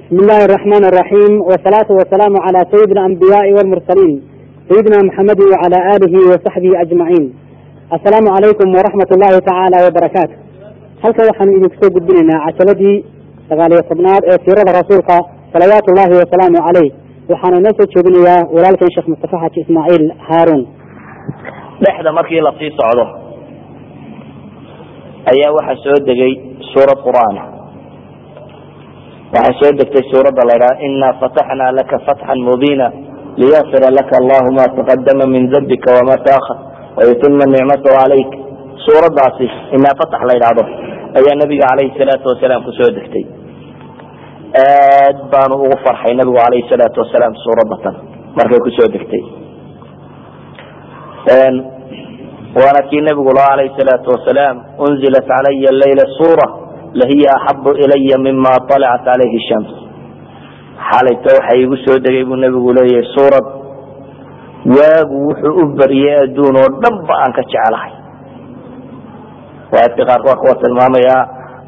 بسم الله الرحمن الرحيم والصلاة والسلام على سيد الأنبياء والمرسلين سيدنا محمد وعلى آله وصحبه أجمعين السلام عليكم ورحمة الله تعالى وبركاته halka waxaan idinku soo gudbinaynaa cashaladii sagaaliyo tobnaad ee siirada rasuulka salawaatu ullahi wasalaamu caleyh waxaana inoo soo jeedinayaa walaalkan sheekh mustafa xaji ismaaciil haaruun dhexda markii lasii socdo ayaa waxaa soo degay suurad qur'aan waxaa soo degtay suuradda la ydhaha ina fataxnaa laka fatxan mubiina liyakfira laka allahu ma taqadama min dambika wama taahar wayutima nicmatahu calayk suuraddaasi inaa fatax la ydhaahdo ayaa nabiga calayhi salaatu wasalaam kusoo degtay aad baanu ugu farxay nabigu calayhi salaatu wasalaam suuradatan markay kusoo degtay waana kii nabigu laha alayh salaatu wasalaam unzilat calaya layla suura lahiya axabu ilaya mima alacat calayhi shams xalayto waxa igu soo degay buu nabigu leeyahay suurad waagu wuxuu u bariyay adduun oo dhan ba aan ka jecelahay waadka qaarkood kuwa tilmaamaya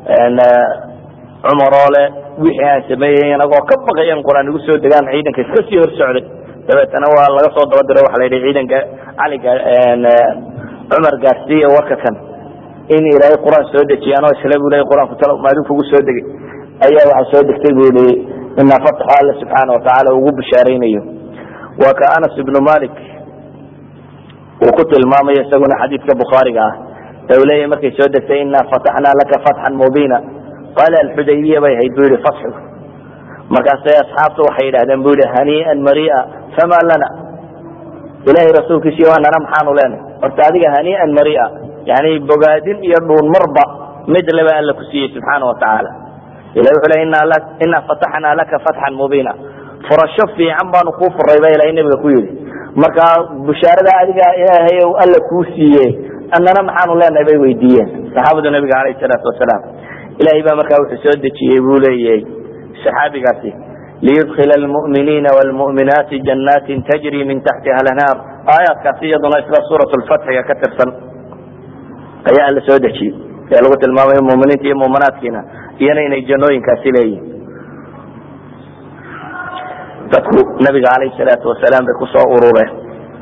cumar oo le wixii aan sameeyey inagoo ka baqayan qur-aan igu soo degaan ciidanka iska sii hor socday dabeetana waa laga soo daba diro waxa la yidhi ciidanka caliga cumar gaarsiiya warka kan in ilaahay qur-aan soo dejiyaan oo isle bu leya qur-aanku talo maadin kugu soo degay ayaa waxaa soo degtay bu yihi inaa fataxo alla subxaana watacaala ugu bishaaraynayo waa ka anas ibnu malik uu ku tilmaamayo isaguna xadiidka bukhaariga ah ee uu leeyahy markay soo degtay inaa fataxnaa laka fatxan mubiina qaala alxudaybiya bay ahayd bu yihi fatxigu markaasay asxaabtu waxay yidhahdeen bu yihi hanii'an maria fama lana ilahay rasuulkiisiy anana maxaanu leenahy horta adiga hanii'an maria yani bogaadin iyo dhuun marba mid leba alla ku siiyey subxaana watacaala ilahi wuxuu le inaa fataxnaa laka fatxan mubiina furasho fiican baanu kuu furay ba ilahay nabiga ku yidhi marka bushaarada adiga ilaahay alla kuu siiye annana maxaanu leenahay bay weydiiyeen saxaabadu nabiga alayh salaatu wasalaam ilahay baa markaa wuxuu soo dejiyey buu leeyahay saxaabigaasi liyudkila almu'miniina wlmu'minaati janaatin tajri min taxtiha lanhaar aayaadkaasi iyaduna isla suurat lfatxiga ka tirsan ayaa alla soo dejiyey ee lagu tilmaamayo muminiinta iyo muminaadkiina iyana inay jannooyinkaasi leeyihin dadku nabiga calayhi salaatu wasalaam bay kusoo urureen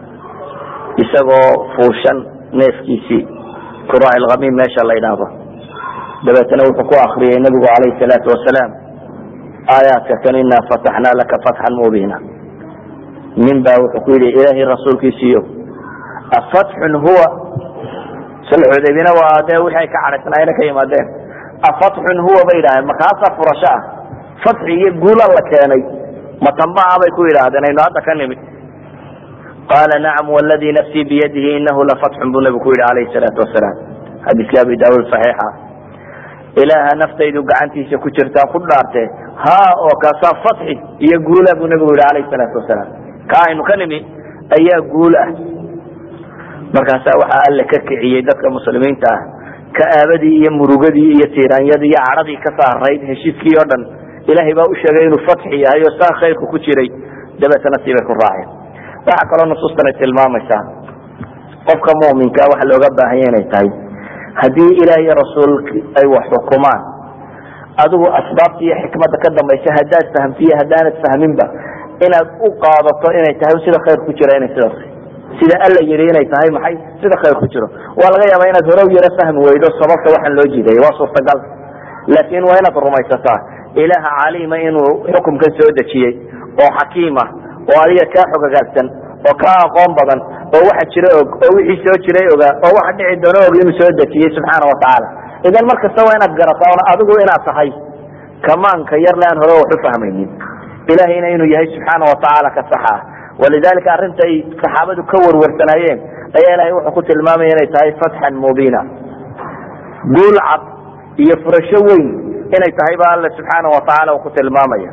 isagoo fuushan neefkiisii kuraac ilkhamiim meesha la ydhaahdo dabeetana wuxuu ku akriyay nabigu calayhi salaatu wasalaam aayaadka kan inaa fataxnaa laka fatxan mubiina nin baa wuxuu ku yidhi ilaahay rasuulkiisiiyo afatxun huwa sulxudaybina waa dee wixii ay ka cadhaysnaayena ka yimaadeen afatxun huwa bay yidhahdeen markaasaa furasho ah fatxi iyo guula la keenay matambaha bay ku yidhaahdeen aynu hadda ka nimid qaala nacam wladii nafsii biyadihi inahu lafatxun buu nabigu ku yidhi alayhi salaatu wasalaam xadiiska abi daauud saxiixa ilaaha naftaydu gacantiisa ku jirtaa ku dhaarte ha oo kaasaa fatxi iyo guula buu nabigu yihi alayhi salaatu wasalaam ka aynu ka nimi ayaa guul ah markaasaa waxaa alle ka kiciyey dadka muslimiinta ah ka'aabadii iyo murugadii iyo tiiraanyadii iyo cadhadii ka saarayd heshiiskii oo dhan ilaahay baa u sheegay inuu fatxi yahay oo saa khayrku ku jiray dabeetana siibay ku raaceen waxaa kaloo nusuustan ay tilmaamaysaa qofka muminka waxa looga baahanya inay tahay haddii ilaah iyo rasuulki ay wax xukumaan adigu asbaabta iyo xikmadda ka dambaysa haddaad fahamtiyo haddaanad fahminba inaad u qaadato inay tahay sida khayr ku jira inay sidaas sida alla yidhi inay tahay maxay sida khayr ku jiro waa laga yaaba inaad hore yaro fahmi weydo sababta waxaan loo jiidaya waa suurtagal laakiin waa inaad rumaysataa ilaaha caliima inuu xukumkan soo dejiyey oo xakiima oo adiga kaa xogagaagsan oo kaa aqoon badan oo waxa jira og oo wixii soo jiray ogaa oo waxa dhici doono og inuu soo dejiyey subxaana watacaala idan mar kasta waa inaad garataa on adigu inaad tahay kamaanka yarle aan hore wax u fahmaynin ilahayna inuu yahay subxaana watacaala ka saxa ah walidalika arrinta ay saxaabadu ka warwarsanaayeen ayaa ilahay wuxuu ku tilmaamaya inay tahay fatxan mubiina guul cad iyo furasho weyn inay tahay ba alle subxaana watacaala uu ku tilmaamaya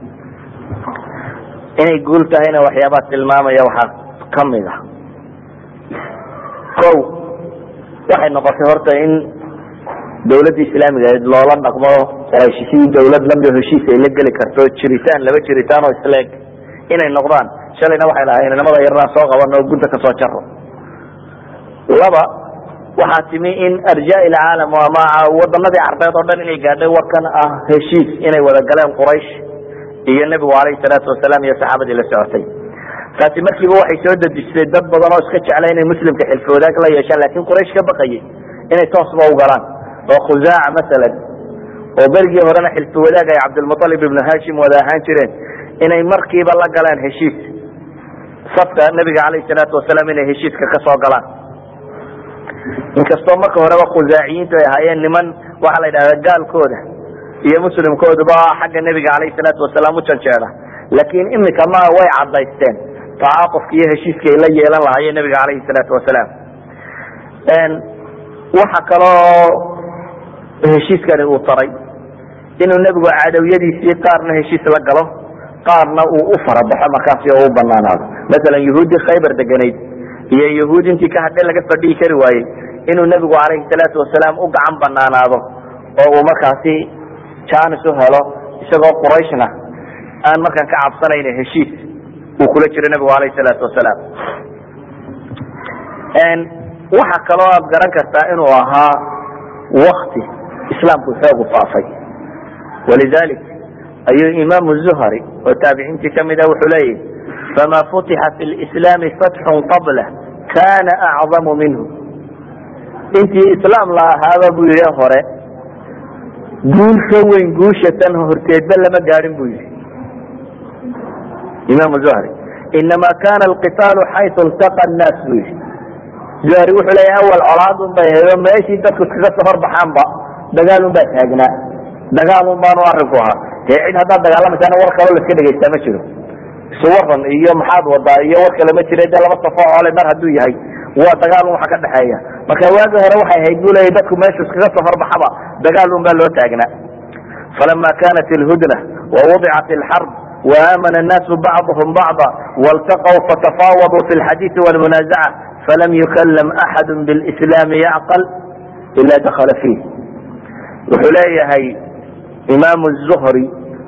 inay guul tahayna waxyaabaa tilmaamaya waxaa kamid a ko waxay noqotay horta in dawladda islaamiga ahayd loola dhaqmo quraysh sidii dawlad lamid heshiis ay la geli karto jiritaan laba jiritaan oo isleeg inay noqdaan shalayna waxay lahayn inamada yarnaan soo qabano o gunta kasoo jaro laba waxaa timi in arjaa ilcaalam ama wadanadii carbeed oo dhan inay gaadhay warkan ah heshiis inay wada galeen quraysh iyo nebigu alayhi salaatu wasalaam iyo saxaabadii la socotay taasi markiiba waxay soo dadisay dad badan oo iska jecla inay muslimka xilfi wadaag la yeeshaan laakiin quraysh ka baqayay inay toosba u galaan oo khusaaca masalan oo berigii horena xilfi wadaag ay cabdilmualib ibnu hashim wada ahaan jireen inay markiiba la galaan heshiis safka nebiga alayhi salaatu wasalaam inay heshiiska ka soo galaan inkastoo marka horeba khusaaciyiintu ay ahaayeen niman waxaa la yidhahda gaalkooda iyo muslimkooduba xagga nebiga alayhi salaatu wasalaam u janjeeda laakiin imika ma way cadaysteen tacaaqufka iyo heshiiska ay la yeelan lahaayeen nebiga alayhi salaatu wasalaam waxa kaloo heshiiskani uu taray inuu nebigu cadawiyadiisii qaarna heshiis la galo qaarna uu u farabaxo markaasi oo u banaanaado masalan yahuuddii khaybar deganayd iyo yahuud intii ka hadhe laga fadhihi kari waayey inuu nebigu calayhi salaatu wasalaam u gacan banaanaado oo uu markaasi janis u helo isagoo qurayshna aan markaan ka cabsanayn heshiis uu kula jiro nebigu alayhi salaatu wasalaam waxa kaloo aad garan kartaa inuu ahaa wakti islaamku xoogu faafay walidalik ayuu imaamu zuhri oo taabiciintii kamida wuxuu leeyahi fama futixa fi lislaami fatxun qabla kana acdamu minhu intii islaam la ahaaba buu yihi hore guul ka weyn guusha tan horteedba lama gaadhin buu yihi imam zuhri inama kana alqitaalu xayu iltaqa nnaas buu yihi zuhri wuxuu leeyahy awal colaad un bay ahayd oo meeshii dadku iskaga soo horbaxaanba dagaal un baa taagnaa dagaal un baanu arinku ahaa dee cid haddaad dagaalamaysaana war kaloo laska dhegaystaa ma jiro isu waran iyo maxaad wadaa iyo war kale ma jira dee laba safo oole mar hadduu yahay waa dagaal un waxa ka dhexeeya marka waagi hore waxay ahayd buu leeyahy dadku meeshu iskaga soo horbaxaba dagaal un baa loo taagnaa falama kanat ilhudna wawudicat ilxarb وآmن الناس بعضهم بعضا والتقوا فتفاوضوا في الحديث والمنازعة فلم يكلم أحد بالإسلام يعقل إلا دخل فيه wuxuu leeyahay imaam الزهري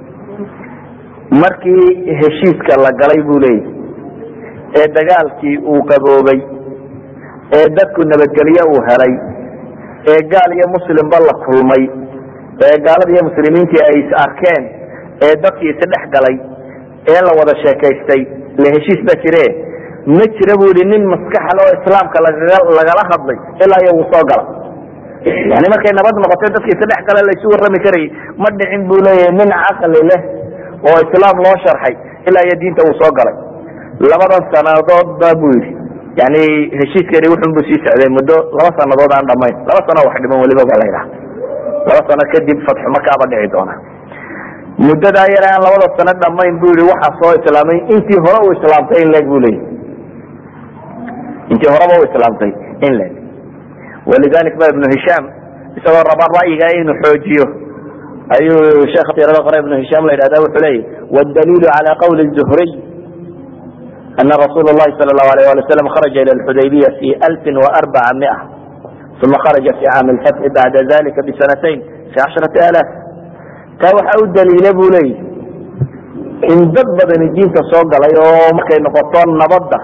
markii heshiiska la galay buu leeyahy ee dagaalkii uu qaboobay ee dadku nabadgelye uu helay ee gaal iyo muslimba la kulmay ee gaalada iyo muslimiintii ay is arkeen ee dadkii isdhex galay ee la wada sheekaystay le heshiis baa jire ma jira bu yihi nin maskaxal oo islaamka lagala hadlay ilaa iyo wuu soo gala yani markay nabad noqotay dadkii isdhex gala laysu warrami karayay ma dhicin buu leeyahay nin caqli leh oo islaam loo sharxay ilaa iyo diinta uu soo galay labadan sanadoodba bu yihi yani heshiiskani wuxun bu sii socday muddo laba sanadood aan dhamayn laba sano wax dhiman weliba ba la ydhaha laba sano kadib fatxu makaaba dhici doona muddadaa yar aan labada sano dhamayn bu yihi waxaa soo islaamay intii hore u islaamtay in leeg bu leeyahy intii horeba u islaamtay in leeg walidalik ba ibnu hishaam isagoo raba ra'yiga inuu xoojiyo ayuu sheekh tirada qore ibnu hishaam la yidhahda wuxuu leeyahy wاdaliilu calى qawli الzuhriy ana rasuul الlahi salى الlahu alيh ali waslam kharaja ilى اxudaybiya fi alfi وarbaca miئة uma kharaja fi caami اlfatxi bacda dalika bisanatayn fi casharati alaaf taa waxaa u daliila bu leeyahy in dad badani diinta soo galay oo markay noqoto nabadda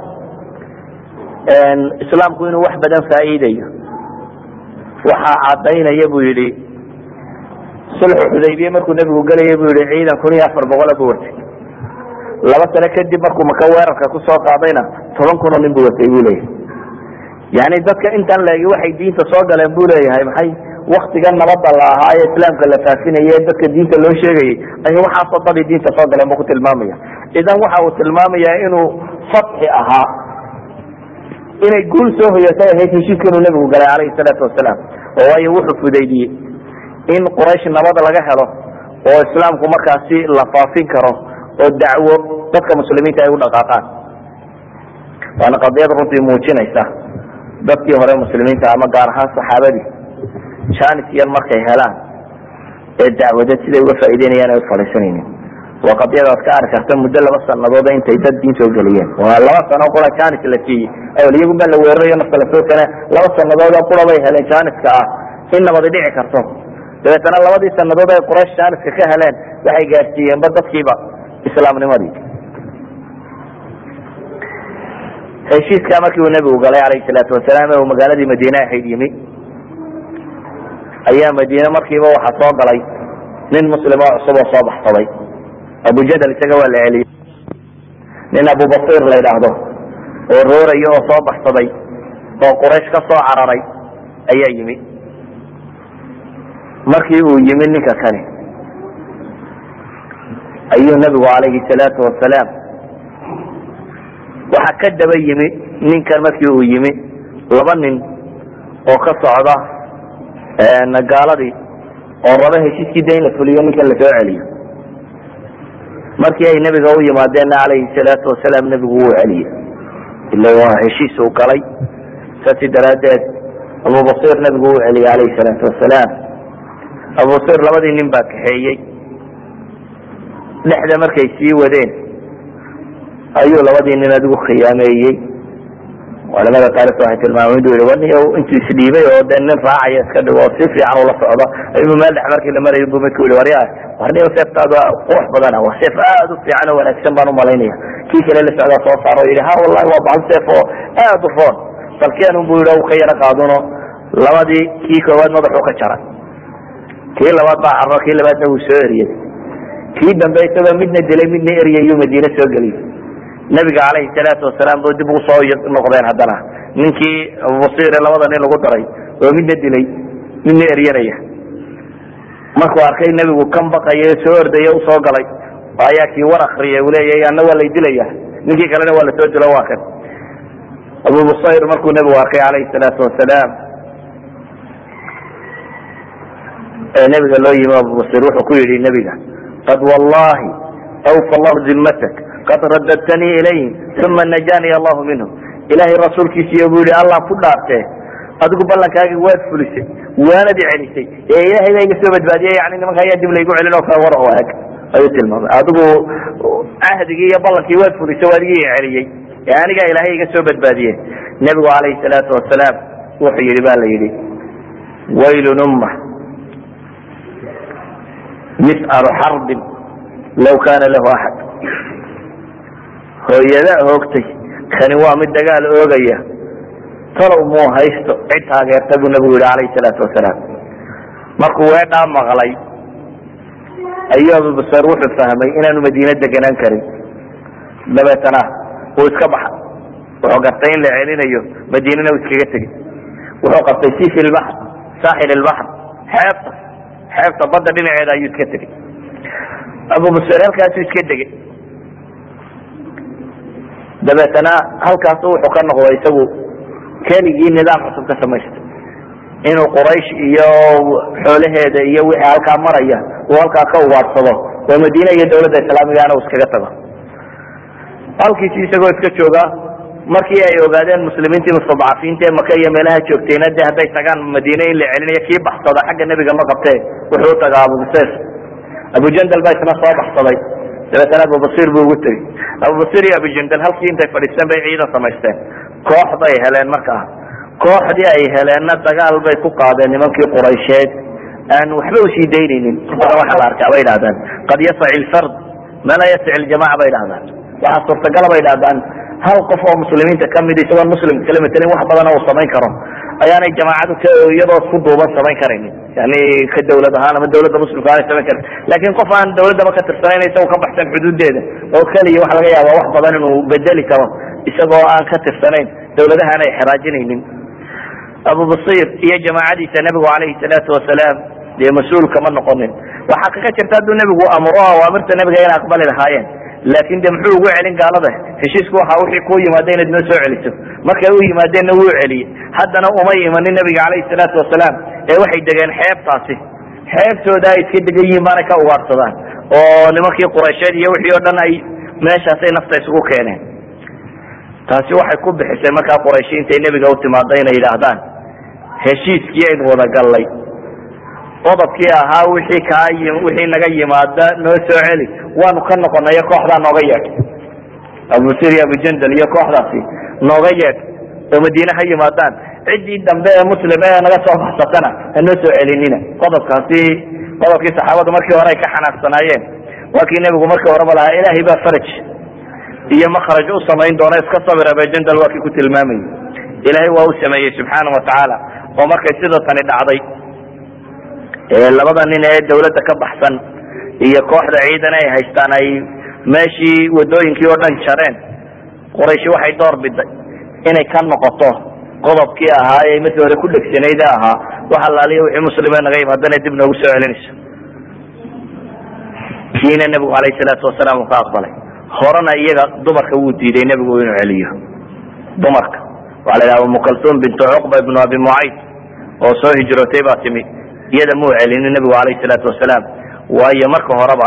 islaamku inuu wax badan faa'iidayo waxaa cadaynaya bu yihi sulxu xudaybiye markuu nebigu gelaya bu yihi ciidan kun iyo afar boqola bu watay laba sano kadib markuu maka weerarka kusoo qaadayna toban kun oo nin bu watay bu leeyahay yani dadka intaan leegi waxay diinta soo galeen bu leeyahay maxay waktiga nabada la ahaa ee islaamka la faafinaye dadka diinta loo sheegayay ay waxaasoo dadii diinta soo galeen bu ku tilmaamaya idan waxa uu tilmaamaya inuu fatxi ahaa inay guul soo hoyatay ahayd heshiiska inuu nebigu galay calayhi salaatu wasalaam oo waayo wuxuu fudaydiyey in quraysh nabad laga helo oo islaamku markaasi la faafin karo oo dacwo dadka muslimiinta ay u dhaqaaqaan waana qadiyad runtii muujinaysa dadkii hore muslimiinta ama gaar ahaan saxaabadii janis yar markay helaan ee dacwada siday uga faa'ideynayaan ay ufadhiisanaynin waa qadiyadaad ka arki karta muddo laba sanadooda intay dad diin soo geliyeen waa laba sano qura janis la siiyey awel iyagun baa la weerarayo nafta lasoo kene laba sanadooda qura bay heleen janiska ah in nabadi dhici karto dabeetana labadii sanadood ay quraysh janiska ka heleen waxay gaadsiiyeenba dadkiiba islaamnimadii heshiiskaa markii uu nebigu galay calayhi salaatu wasalaam ee uu magaaladii madiine ahayd yimi ayaa madiine markiiba waxaa soo galay nin muslim oo cusub oo soo baxsaday abujadal isaga waa la celiyey nin abubasir la yidhaahdo oo rooraya oo soo baxsaday oo quraysh ka soo cararay ayaa yimi markii uu yimi ninka kani ayuu nabigu calayhi salaatu wasalaam waxaa ka daba yimi ninkan markii uu yimi laba nin oo ka socda gaaladii oo raba heshiiskii da in la fuliyo ninkan lasoo celiyo markii ay nebiga u yimaadeenna calayhi salaatu wasalaam nebigu wuu celiyey ila waa heshiis uu galay saasi daraaddeed abubasir nebigu wuu celiyey calayhi salaatu wasalaam abubasir labadii nin baa kaxeeyey dhexda markay sii wadeen ayuu labadii nin adigu khiyaameeyey culamada taarikta waxay tilmaameen inuu yihi wani intuu isdhiibay oo dee nin raacaya iska dhigo oo si fiican ula socdo ayuu meel dhex markii la marayo buu midku yihi warya warniyo seeftaadu qurux badana waa seef aad u fiican oo wanaagsan baan umalaynaya kii kale la socdaa soo saaro o yihi ha wallahi waa bahal seef oo aad u roon balkeenun bu yihi u ka yaro qaaduno labadii kii koowaad madaxuu ka jaray kii labaad baa carro kii labaadna wuu soo eriyey kii dambe isagoo midna dilay midna eryayuu madiine soo geliyey nabiga calayhi salaatu wasalaam bu dib ugu soo noqdeen haddana ninkii abubasire labada nin lagu daray oo midna dilay midna eryanaya markuu arkay nebigu kan baqaya soo ordaya usoo galay ayaa kii war akriyay uu leeyahy anna waa lay dilaya ninkii kalena waa lasoo dilo waa kan abubasir markuu nebigu arkay calayhi salaatu wasalaam ee nebiga loo yimi abubasir wuxuu ku yidhi nebiga qad wallahi awfa allahu dimmatak qad radadtanii ilayhim uma najaniy allahu minhum ilaahay rasuulkiisiiyo buu yihi allah ku dhaartee adigu ballankaagi waad fulisay waanad celisay ee ilaahay baa iga soo badbaadiyey yani nimanka ayaa dib laygu celin oo kale war oo eg ayuu tilmaamay adigu cahdigii iyo ballankii waad fulisay o adigii celiyey ee anigaa ilaahay iga soo badbaadiye nebigu calayhi salaatu wasalaam wuxuu yihi ba la yidhi waylun umma mis'alu xarbin law kana lahu axad hooyada hoogtay kani waa mid dagaal oogaya talow muu haysto cid taageerta buu nabigu yihi calayhi salaatu wasalaam markuu weedhaa maqlay ayuu abubasar wuxuu fahmay inaanu madiine deganaan karin dabeetana wuu iska baxa wuxuu gartay in la celinayo madiinana uu iskaga tegey wuxuu qabtay si fi lbaxr saaxil ilbaxr xeebta xeebta badda dhinaceeda ayuu iska tegey abubasar halkaasuu iska degay dabeetana halkaasu wuxuu ka noqday isagu keligii nidaam cusub ka samaystay inuu quraysh iyo xoolaheeda iyo wixii halkaa maraya uu halkaa ka ugaadhsado oo madiine iyo dawladda islaamigana uu iskaga tago halkiisi isagoo iska jooga markii ay ogaadeen muslimiintii mustadcafiinta ee maka iyo meelaha joogtayna de hadday tagaan madiine in la celinayo kii baxsada xagga nebiga ma qabtee wuxuu u tagaa abubasir abujandal baa isna soo baxsaday dabeetana abubasir buu ugu tegey abubasir iyo abujandal halkii intay fadhiisteen bay ciidan samaysteen koox bay heleen markaa kooxdii ay heleenna dagaal bay ku qaadeen nimankii quraysheed aan waxba usii daynaynin waxa la arkaa bay dhahdaan qad yasaci lfard ma laa yasaci ljamaca bay dhahdaan waxaa suurtagala bay dhahdaan hal qof oo muslimiinta kamid isagoon muslimka kala matelin wax badana uu samayn karo ayaanay jamaacadu k iyadoo isku duuban samayn karaynin yani ka dawlad ahaan ama dawladda muslimka aanay samayn karin lakin qof aan dawladdaba ka tirsanayn isago ka baxsan xuduudeeda oo keliya waxa laga yaaba wax badan inuu bedeli karo isagoo aan ka tirsanayn dawladaha aanay xeraajinaynin abubasir iyo jamaacadiisa nebigu calayhi salaatu wasalaam dee mas-uulka ma noqonin waxaa kaga jirta hadduu nebigu amro awaamirta nebiga inay aqbali lahaayeen laakin de muxuu ugu celin gaalada heshiisku waxa wixii ku yimaada inaad noo soo celiso markay u yimaadeenna wuu celiyey haddana uma imanin nabiga calayhi salaatu wasalaam ee waxay degeen xeebtaasi xeebtooda ay iska degan yihiin baanay ka ugaadsadaan oo nimankii quraysheed iyo wixii oo dhan ay meeshaasay nafta isugu keeneen taasi waxay ku bixisay markaa qurayshi intay nebiga u timaado inay yidhaahdaan heshiiskii aynu wada gallay qodobkii ahaa wixii kaa wixii naga yimaada noo soo celi waanu ka noqonayo kooxdaa nooga yeedh abubasir iyo abujandal iyo kooxdaasi nooga yeedh oo madiine ha yimaadaan ciddii dambe ee muslim ee naga soo baxsatana ha noo soo celinina qodobkaasi qodobkii saxaabadu markii hore ay ka xanaaqsanaayeen waa kii nebigu markii horeba lahaa ilaahay baa faraj iyo makraj u samayn doona iska sabir abujandal waa kii ku tilmaamayay ilaahay waa u sameeyey subxaana watacaala oo markay sida tani dhacday labada nin ee dawladda ka baxsan iyo kooxda ciidan ay haystaan ay meeshii wadooyinkii oo dhan jareen qurayshi waxay door biday inay ka noqoto qodobkii ahaa ee markii hore ku dhegsanayd ahaa wax allaaliya wixii muslime naga yimaadana dib noogu soo celinayso kiina nebigu alayh salaatu wasalaam uu ka aqbalay horena iyaga dumarka wuu diiday nebigu inuu celiyo dumarka waxa la yidhaha umu kaltuum bintu cuqba ibnu abi mucayd oo soo hijrootay baa timi iyada muu celinin nebigu alayh salaatu wasalaam waayo marka horeba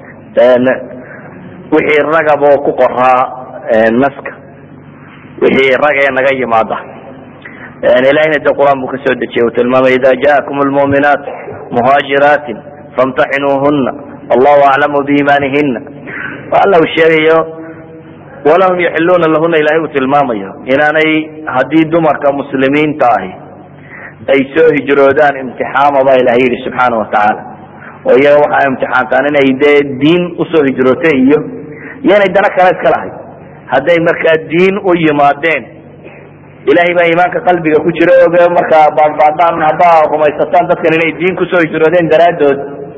wixii ragab oo ku qoraa naska wixii rag ee naga yimaada ilahina de qur-aan buu kasoo dejiyay uu tilmaamay ida jaakum lmuminaat muhaajiraatin famtaxinuuhuna allahu aclamu biimaanihina alla uu sheegayo walahum yaxiluna lahuna ilahay uu tilmaamayo inaanay haddii dumarka muslimiinta ahi ay soo hijroodaan imtixaama baa ilahay yihi subxaana watacaala oo iyaga waxaa imtixaantaan inay dee diin usoo hijrootay iyo iyo inay dana kale iska lahay hadday markaa diin u yimaadeen ilahay baa iimaanka qalbiga ku jira oge markaa baadbaadaan haddaa rumaysataan dadkan inay diin kusoo hijroodeen daraadood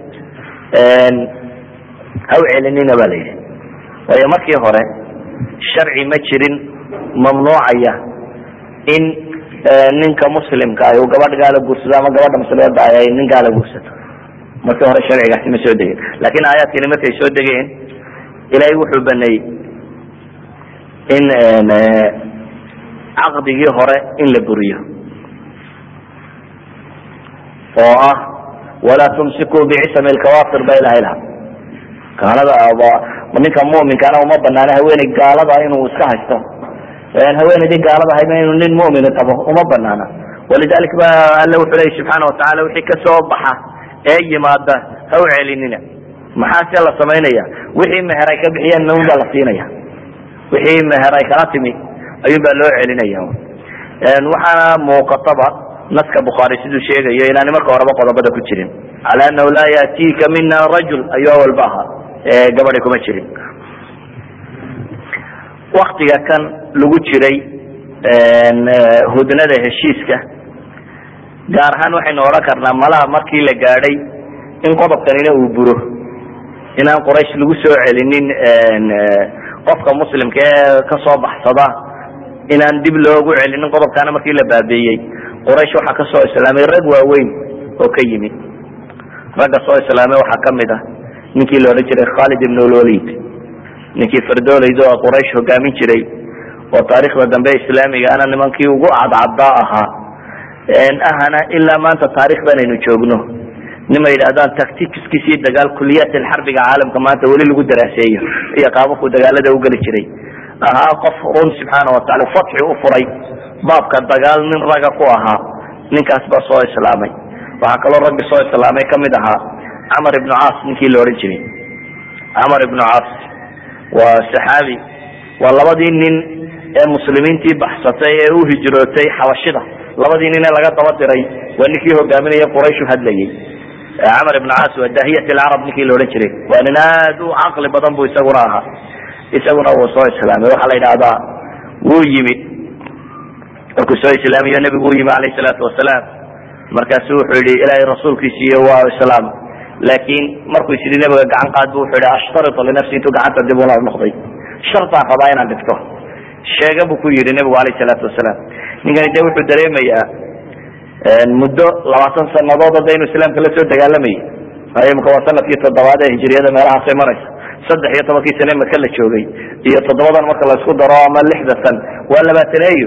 ha u celinina ba la yidhi waayo markii hore sharci ma jirin mamnuucaya in ninka muslimka ah uu gabadh gaala guursado ama gabadha muslimada ah ay nin gaala guursato markii hore sharcigaasi ma soo degeen lakin aayaadkani markay soo degeen ilahay wuxuu baneeyey in caqdigii hore in la buriyo oo ah walaa tumsikuu bicisami lkawafir ba ilahay laha gaalada ninka muminkana uma banaana haweeney gaalada inuu iska haysto haweeneydii gaalada hayna inuu nin mumin qabo uma banaana walidalik ba alle wuxuu leya subxaana watacala wixii kasoo baxa ee yimaada ha u celinina maxaase la samaynaya wixii meher ay ka bixiyeen un baa la siinaya wixii meher ay kala timi ayuun baa loo celinaya waxaana muuqataba naska bukhaari siduu sheegayo inaani marka horeba qodobada ku jirin cala anahu laa yaatiika mina rajul ayuu awalba ahaa gabadi kuma jirin waktiga kan lagu jiray hudnada heshiiska gaar ahaan waxaynu odhan karnaa malaha markii la gaadhay in qodobkanina uu buro inaan quraysh lagu soo celinin qofka muslimka ee kasoo baxsada inaan dib loogu celinin qodobkaana markii la baabeeyey quraysh waxaa kasoo islaamay rag waaweyn oo ka yimid ragga soo islaamay waxaa kamid ah ninkii la odhan jiray khalid ibn lwalid ninkii fardooleyda oo quraysh hogaamin jiray oo taarikhda dambe islaamigaana nimankii ugu cadcadaa ahaa ahana ilaa maanta taarikhdan aynu joogno nima yidhahdaan tacticskiisii dagaal kuliyaat xarbiga caalamka maanta weli lagu daraaseeyo iyo qaababku dagaalada ugeli jiray ahaa qof run subxaana watacala fatxi u furay baabka dagaal nin raga ku ahaa ninkaas baa soo islaamay waxaa kaloo raggi soo islaamay kamid ahaa camar ibnu caas ninkii la odhan jiray camar ibnu caas waa saxaabi waa labadii nin ee muslimiintii baxsatay ee u hijrootay xabashida labadii nin ee laga daba diray waa ninkii hogaaminaya qurayshu hadlayay camar ibn caas waa daahiyat lcarab ninkii la odhan jiray waa nin aad u caqli badan bu isaguna ahaa isaguna wuu soo islaamay waxaa la yidhahdaa wuu yimid markuu soo islaamiyo nebigu u yimi alayh salaatu wasalaam markaasu wuxuu yihi ilaahay rasuulkiisiiyo waa islaam laakin markuu is yidhi nebiga gacan qaad bu wuxuu yihi ashtaritu linafsi intuu gacanta dib ula noqday shartaan rabaa inaan dhigto sheega buu ku yidhi nebigu alayh salaatu wasalaam ninkani de wuxuu dareemayaa muddo labaatan sanadood hadda inuu islaamka la soo dagaalamayay waayo imika waa sanadkii toddobaad ee hijriyada meelahaasay maraysa saddex iyo tobankii sane maka la joogay iyo toddobadan marka laisku daro ama lixda san waa labaataneeyo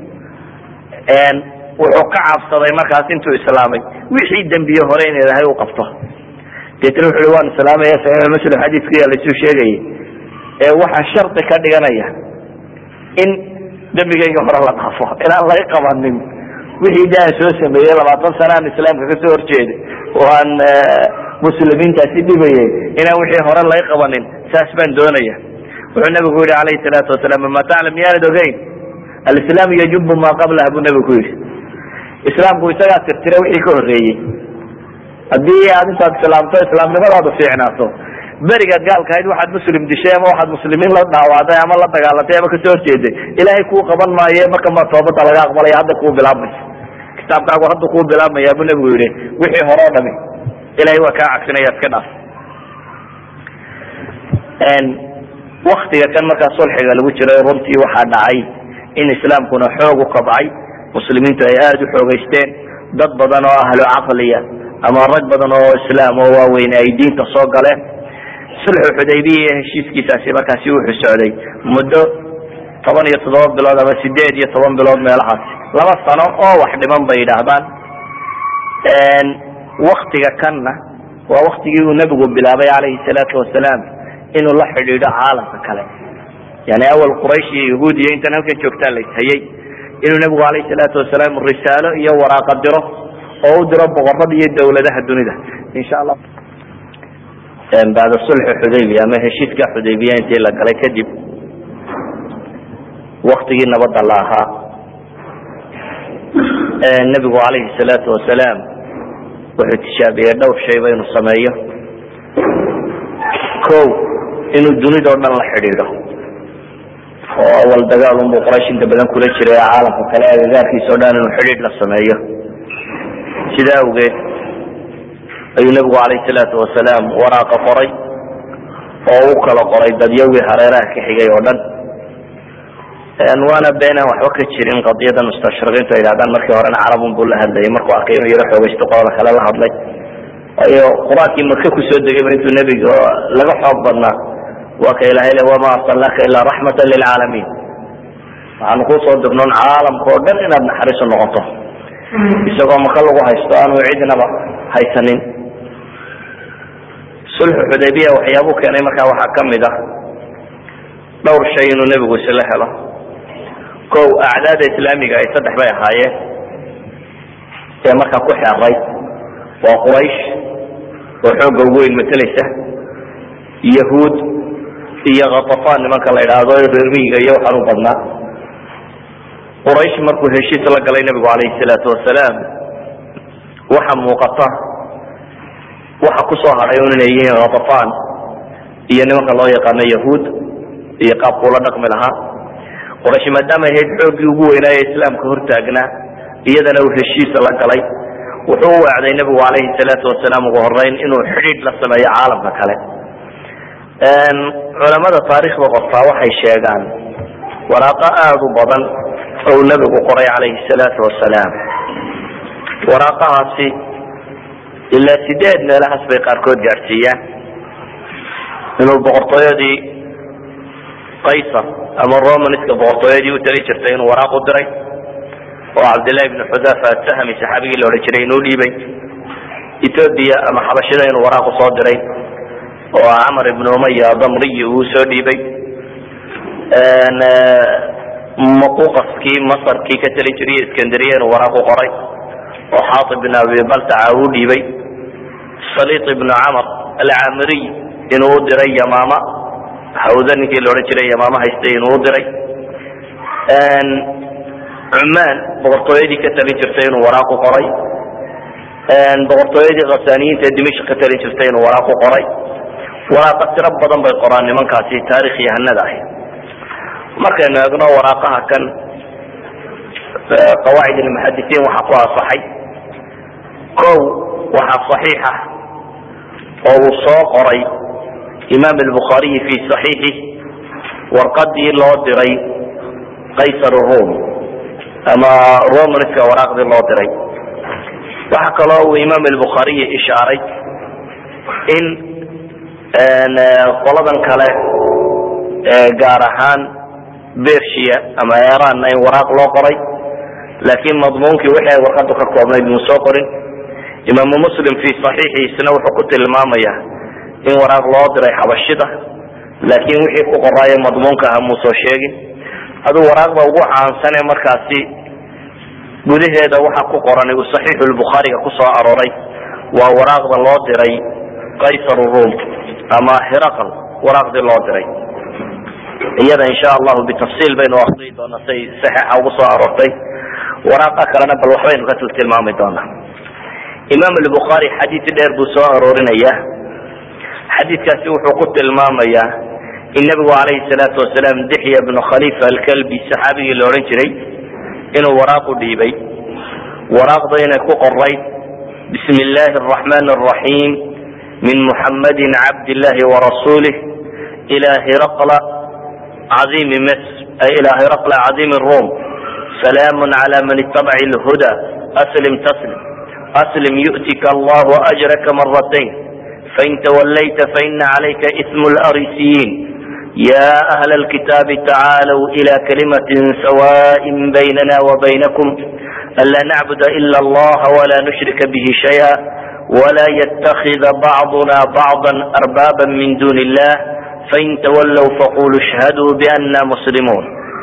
wuxuu ka cabsaday markaas intuu islaamay wixii dembiye hore in ilaahay u qabto deetna wuxu uhi waan islaamaya saxiix muslim xadiiskii laisuu sheegayay ee waxaa shardi ka dhiganaya in dembigayga hore la dhaafo inaan laga qabanin wixii de aan soo sameeyey labaatan sana aan islaamka kasoo horjeeday oo aan muslimiintaasi dhibayay inaan wixii hore laga qabanin saas baan doonaya wuxuu nabigu yihi alayhi salaatu wasalaam ama taclam miyaanad ogeyn alislaam yajubu maa qablaha buu nabigu ku yidhi islaamku isagaa tirtira wixii ka horreeyey haddii aad intaad islaamto islaamnimadaadu fiicnaato berigaad gaalkahayd waxaad muslim dishay ama waxaad muslimiin la dhaawacday ama la dagaalatay ama kasoo horjeeday ilaahay kuu qaban maaye marka ma toobada laga aqbalaya hadda kuu bilaabmaysa kitaabkaagu hadda kuu bilaabmaya buu nabigu yihi wixii hore o dhami ilahay waa kaa cagsinaya iska dhaaf waktiga kan markaa sulxiga lagu jiray runtii waxaa dhacay in islaamkuna xoog u kabcay muslimiintu ay aada u xoogeysteen dad badan oo ahlu caqliya ama rag badan oo islaam oo waaweyn ay diinta soo galeen sulxu xudaybiya iyo heshiiskiisaasi markaasi wuxuu socday muddo toban iyo toddoba bilood ama sideed iyo toban bilood meelahaas laba sano oo wax dhiman bay yidhaahdaan waktiga kanna waa waktigii uu nebigu bilaabay calayhi salaatu wasalaam inuu la xidhiidho caalamka kale yani awal quraysh iyo yahuud iyo intan halkan joogtaa la ishayay inuu nebigu calayhi salaatu wasalaam risaalo iyo waraaqa diro oo u diro boqorada iyo dawladaha dunida insha allah bacda sulxi xudaybiya ama heshiiska xudaybiya intii la galay kadib waktigii nabadda la ahaa nebigu calayhi salaatu wasalaam wuxuu tishaabiyey dhowr shayba inuu sameeyo ko inuu dunidao dhan la xidhiidho oo awal dagaal unbuu quraysh inta badan kula jiray caalamka kale agagaarkiisa o dhan inuu xidhiidh la sameeyo sidaa awgeed ayuu nebigu calayhi salaatu wasalaam waraaqa qoray oo u kala qoray dadyawii hareeraha ka xigay oo dhan waana beenaan waxba ka jirin qadiyada mustashriqiintu ay yidhahdaan markii horena carabun buu la hadlayay markuu arkay inuu yaro xoogaysto qolada kale la hadlay waayo qur-aankii maka kusoo degayba intuu nebiga laga xoog badnaa waa ka ilahay le wama arsalnaaka ilaa raxmata lilcaalamiin waxaanu kusoo dirnoon caalamka oo dhan inaad naxariisu noqoto isagoo maka lagu haysto aanu cidnaba haysanin sulxu xudaybiya waxyaabuu keenay markaa waxaa kamid ah dhowr shay inuu nebigu isla helo ko acdaada islaamiga ay saddex bay ahaayeen ee markaa ku xeeray waa quraysh oo xoogga ugu weyn mateleysa yahuud iyo khatafaan nimanka la idhaahdo reermiyiga iyo waxaan u badnaa quraysh markuu heshiis la galay nebigu calayhi salaatu wasalaam waxa muuqata waxa kusoo hadhay un inay yihiin khatafaan iyo nimanka loo yaqaano yahuud iyo qaabkuula dhaqmi lahaa quraysh maadaama ahayd xooggii ugu weynaaye islaamka hortaagnaa iyadana uu heshiis la galay wuxuu u wacday nebigu calayhi salaatu wasalaam ugu horeyn inuu xidhiidh la sameeyo caalamka kale culamada taariikhda qortaa waxay sheegaan waraaqo aada u badan ou nebigu qoray calayhi salaatu wasalaam waraaqahaasi ilaa sideed meelahaas bay qaarkood gaadhsiiyaan inuu boqortooyadii qaysar ama romanska boqortooyadii u tali jirtay inuu waraaq u diray oo cabdillahi bni xudafa asahmi saxaabigii la odhan jiray inuu dhiibay ethoobia ama xabashida inuu waraaq usoo diray oo camar ibnu umaya damriyi uu soo dhiibay maquqaskii masarkii ka tali jiray iskandariya inuu waraaq u qoray oo xaatib bin abi baltaca uu dhiibay saliit ibnu camar alcamiriy inuu u diray yamaama hawda ninkii la odhan jiray yamaama haystay inuu u diray cumaan boqortooyadii ka talin jirtay inuu waraaq u qoray boqortooyadii khasaniyiinta dimishk ka talin jirtay inuu waraaq u qoray waraaqa tiro badan bay qoraan nimankaasi taarikh yahanada ah markaynu eegno waraaqaha kan qawaacid almuxadisiin waxaa ku asaxay ko waxaa saxiixa oo uu soo qoray imaam albukhaariyi fi saxiixi warqadii loo diray qaysar rum ama romanska waraaqdii loo diray waxa kaloo uu imaam albukhaariyi ishaaray in qoladan kale gaar ahaan bersia ama eranna in waraaq loo qoray laakiin madmuunkii wixii ay warqadu ka koobnayd muu soo qorin imaamu muslim fi saxiixiisna wuxuu ku tilmaamaya in waraaq loo diray xabashida laakiin wixii ku qoraayo madmuunka aha muu soo sheegin aduu waraaqda ugu caansane markaasi gudaheeda waxa ku qoran uu saxiixu lbukhaariga kusoo arooray waa waraaqda loo diray qaysar rum ama hiraql waraaqdii loo diray iyada insha allahu bitafsiil baynu akriyi doonaa say saxiixa ugu soo aroortay waraaqa kalena bal waxbaynu ka tiltilmaami doonaa imaam albukhaari xadiid dheer buu soo aroorinaya xadiidkaasi wuxuu ku tilmaamayaa in nabigu calayhi salaatu wasalaam dixya bnu khalifa alkalbi saxaabigii la odhan jiray inuu waraaq u dhiibay waraaqda inay ku qorayd bismi illaahi araxmaan araxiim min muxammadin cabd illahi warasuulih إلى هرقل عظيم مصر أي إلى هرقل عظيم الروم سلام على من اتبع الهدى أسلم تسلم أسلم يؤتك الله أجرك مرتين فإن توليت فإن عليك إثم الأريسيين يا أهل الكتاب تعالوا إلى كلمة سواء بيننا وبينكم ألا نعبد إلا الله ولا نشرك به شيئا ولا يتخذ بعضنا بعضا أربابا من دون الله فإن تولوا فقولوا اشهدوا بأننا مسلمون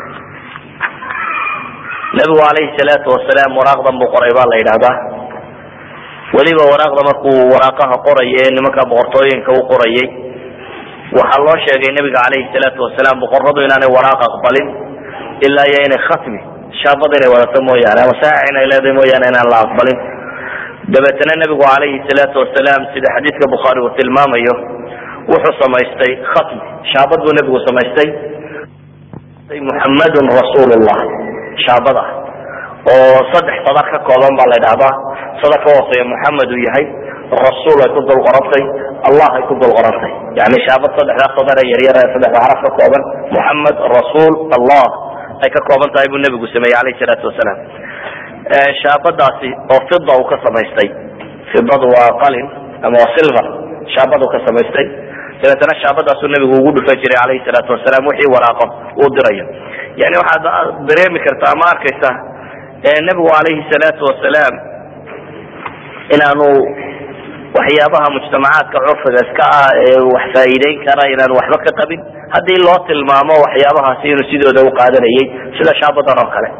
nabigu calayhi salaatu wasalaam waraaqdan buu qoray baa la yidhahdaa weliba waraaqda markuu waraaqaha qoraya ee nimanka boqortooyinka u qorayay waxaa loo sheegay nabiga calayhi salaatu wasalaam boqoradu inaanay waraaq aqbalin ilaa iyo inay khatmi shaabad inay wadato mooyaane ama saax inay leedahay mooyaane inaan la aqbalin dabeetana nabigu calayhi salaatu wasalaam sida xadiidka bukhaari uu tilmaamayo wuxuu samaystay khatmi shaabad buu nabigu samaystay muxammadun rasuulullah shaabada oo saddex sadar ka kooban baa la dhahdaa sadar ka hooseeya muxamed uu yahay rasuul ay ku dul qorantay allah ay ku dul qorantay yani shaabad saddexdaa sadar ee yaryar ee saddexda xaraf ka kooban muxamed rasuul allah ay ka kooban tahay buu nebigu sameeyey alayhi salaatu wasalaam shaabadaasi oo fida uu ka samaystay fidadu waa qalin ama waa silver shaabadu ka samaystay dabeetana shaabadaasuu nebigu ugu dhufan jiray alayhi salaatu wasalaam wixii waraaqo uu dirayo yani waxaad dareemi kartaa ama arkaysaa nebigu calayhi salaatu wasalaam inaanu waxyaabaha mujtamacaadka curfiga iska ah ee wax faa'iideyn kara inaanu waxba ka qabin haddii loo tilmaamo waxyaabahaasi inuu sidooda u qaadanayay sida shaabadan oo kale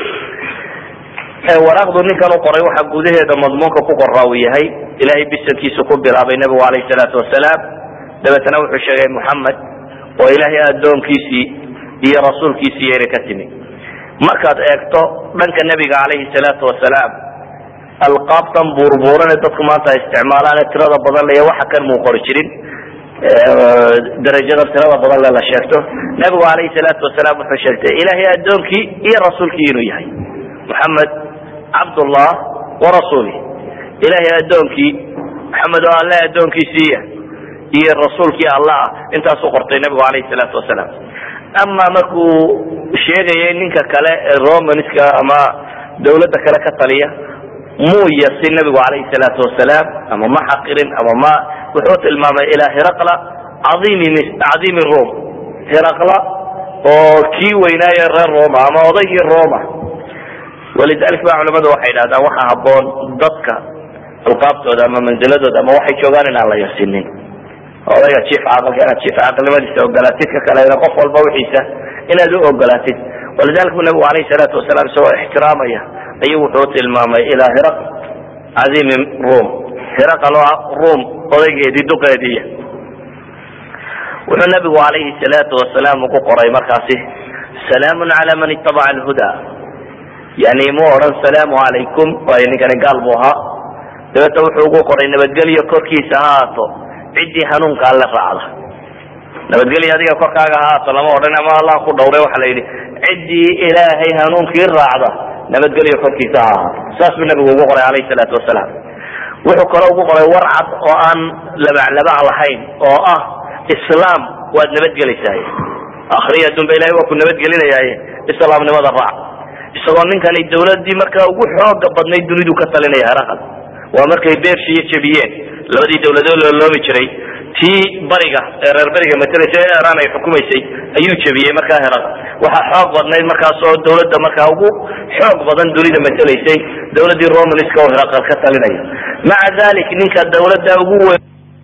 waraaqdu ninkan u qoray waxaa gudaheeda madmuunka ku qoraa uu yahay ilahay bisankiisu ku bilaabay nebigu calayhi salaatu wasalaam dabeetana wuxuu sheegay muxamed oo ilaahay addoonkiisii iyo rasuulkiisii yayna ka timi markaad eegto dhanka nebiga calayhi salaatu wasalaam alqaabtan buurbuuran ee dadku maanta ay isticmaalaan ee tirada badan le waxa kan muu qori jirin darajadan tirada badan le la sheegto nebigu calayhi salaatu wasalaam wuxuu sheegtay ilaahay addoonkii iyo rasuulkii inuu yahay muxamed cabdullah wa rasuuli ilaahay addoonkii maxamed oo alle addoonkiisiiya iyo rasuulkii allah ah intaasuu qortay nebigu calayhi salaatu wasalaam ama markuu sheegayay ninka kale ee romanska ama dawladda kale ka taliya muu yasin nabigu calayhi salaatu wasalaam ama ma xaqirin ama ma wuxuu tilmaamay ilaa hiraqla caiimi cadiimi rom hiraqla oo kii weynaaye reer roma ama odaygii roma walidalik ba culamadu waxay dhahdaan waxaa haboon dadka alqaabtooda ama manziladooda ama waxay joogaan inaan la yasinin odayga jiif caaqilka inaad jiif caaqilnimadiisa ogolaatid ka kalena qof walba wixiisa inaad u ogolaatid walidalik bu nabigu alayhi salaatu wasalaam isagoo ixtiraamaya ayuu wuxuu tilmaamay ilaa hiraq cadiimi rum hiraqal oo rum odaygeedii duqeediiya wuxuu nabigu alayhi salaatu wasalaam ugu qoray markaasi salaamun cala man itabaca alhuda yani mu odhan salaamu calaykum waayo ninkani gaal buu ahaa dabeeta wuxuu ugu qoray nabadgelyo korkiisa ha haato ciddii hanuunka alle raacda nabadgelya adiga korkaaga haato lama odhan ama allah ku dhawray waxa la yidhi ciddii ilaahay hanuunkii raacda nabadgelyo korkiisa ha ahaato saas buu nabigu ugu qoray alayhi salaatu wasalaam wuxuu kale ugu qoray war cad oo aan labaclabac lahayn oo ah islaam waad nabadgelaysaay akhriya adduunba ilahay waa ku nabadgelinayaaye islaamnimada raac isagoo ninkani dawladii markaa ugu xooga badnayd dunidu ka talinaya heraqal waa markay bershiya jebiyeen labadii dawladood looloomi jiray tii bariga ee reer beriga matalaysa ee iran ay xukumaysay ayuu jebiyey markaa heraqal waxaa xoog badnayd markaas oo dawladda markaa ugu xoog badan dunida matalaysay dawladii romanska oo heraqal ka talinaya maca dalik ninka dawladda ugu weyn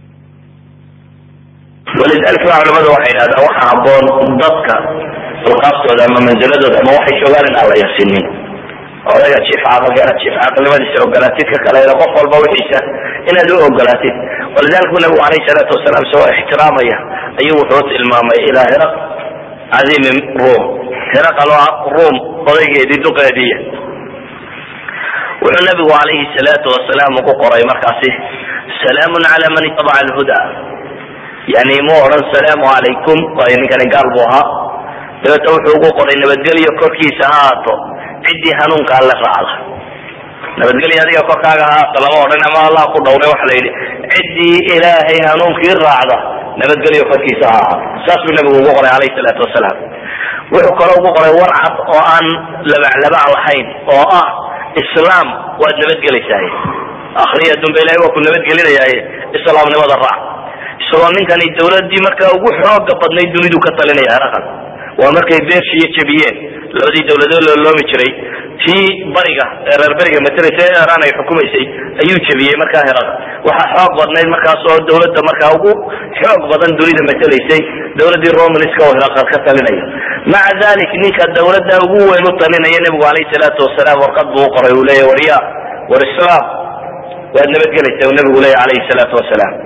walidalik ba culamadu waxay dhahdaan waxaa haboon dadka alqaabtooda ama manziladooda ama waxay joogaan in aan la yasinin odayga jiif caaqilka inaad jiif caaqilnimadiisa ogolaatid ka kalena qof walba wixiisa inaad u ogolaatid walidalik bu nabigu alayhi salaatu wasalaam isagoo ixtiraamaya ayuu wuxuu tilmaamay ilaa hiraq cadiimi rum hiraqal oo rum odaygeedii duqeediiya wuxuu nabigu alayhi salaatu wasalaam ugu qoray markaasi salaamun cala man itabaca alhuda yani mu odhan salaamu calaykum waayo ninkani gaal buu ahaa dabeeta wuxuu ugu qoray nabadgelyo korkiisa ha haato ciddii hanuunka alle raacda nabadgelyo adiga korkaaga ha haato lama odhan ama allah ku dhawray waxa la yidhi ciddii ilaahay hanuunkii raacda nabadgelyo korkiisa ha ahaa saasuu nabigu ugu qoray alayhi salaatu wasalaam wuxuu kaloo ugu qoray war cad oo aan labaclabaac lahayn oo ah islaam waad nabadgelaysaay akriya dumbe ilahay waa ku nabadgelinayaaye islaamnimada raac isagoo ninkani dawladii markaa ugu xooga badnayd dunidu ka talinaya heraqan waa markay bershiya jebiyeen labadii dawladood looloomi jiray tii bariga ee reer beriga mataleysa ee iran ay xukumaysay ayuu jebiyey markaa heraqan waxaa xoog badnayd markaas oo dawladda markaa ugu xoog badan dunida matelaysay dawladii romanska oo heraqan ka talinaya maca dalik ninka dawladda ugu weyn u talinaya nebigu alayhi salaatu wasalaam warqad buu u qoray uu leeya warya war islaam waad nabadgelaysa uu nabigu leeya alayhi salaatu wasalaam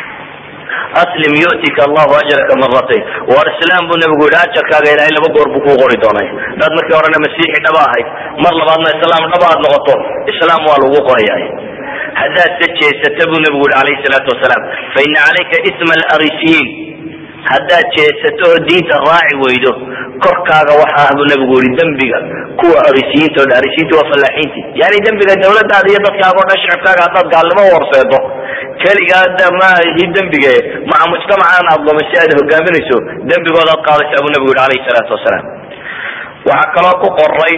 aslim yu'tika allahu ajraka maratayn war islaam buu nabigu yihi ajarkaaga ilahay laba goor buu kuu qori doonay dad markii horena masiixi dhaba ahayd mar labaadna islaam dhaba aad noqoto islaam waa lagu qorayaay haddaad se jeesata buu nabigu yihi alayhi salaatu wasalaam fa ina calayka isma alrisiyiin haddaad jeesato oo diinta raaci weydo korkaaga waxa ah buu nabigu yihi dembiga kuwa arisiyiinta o dhan arisiyiinta waa fallaaxiinti yani dembiga dawladaada iyo dadkaaga o dhan shicibkaaga haddaad gaalnimo horseedo keligaada maahi dembige maca mujtamacan aad lumaysi aad hogaaminayso dembigooda ad qaadaysaa buu nabigu yihi alayhi salaatu wasalaam waxaa kaloo ku qoray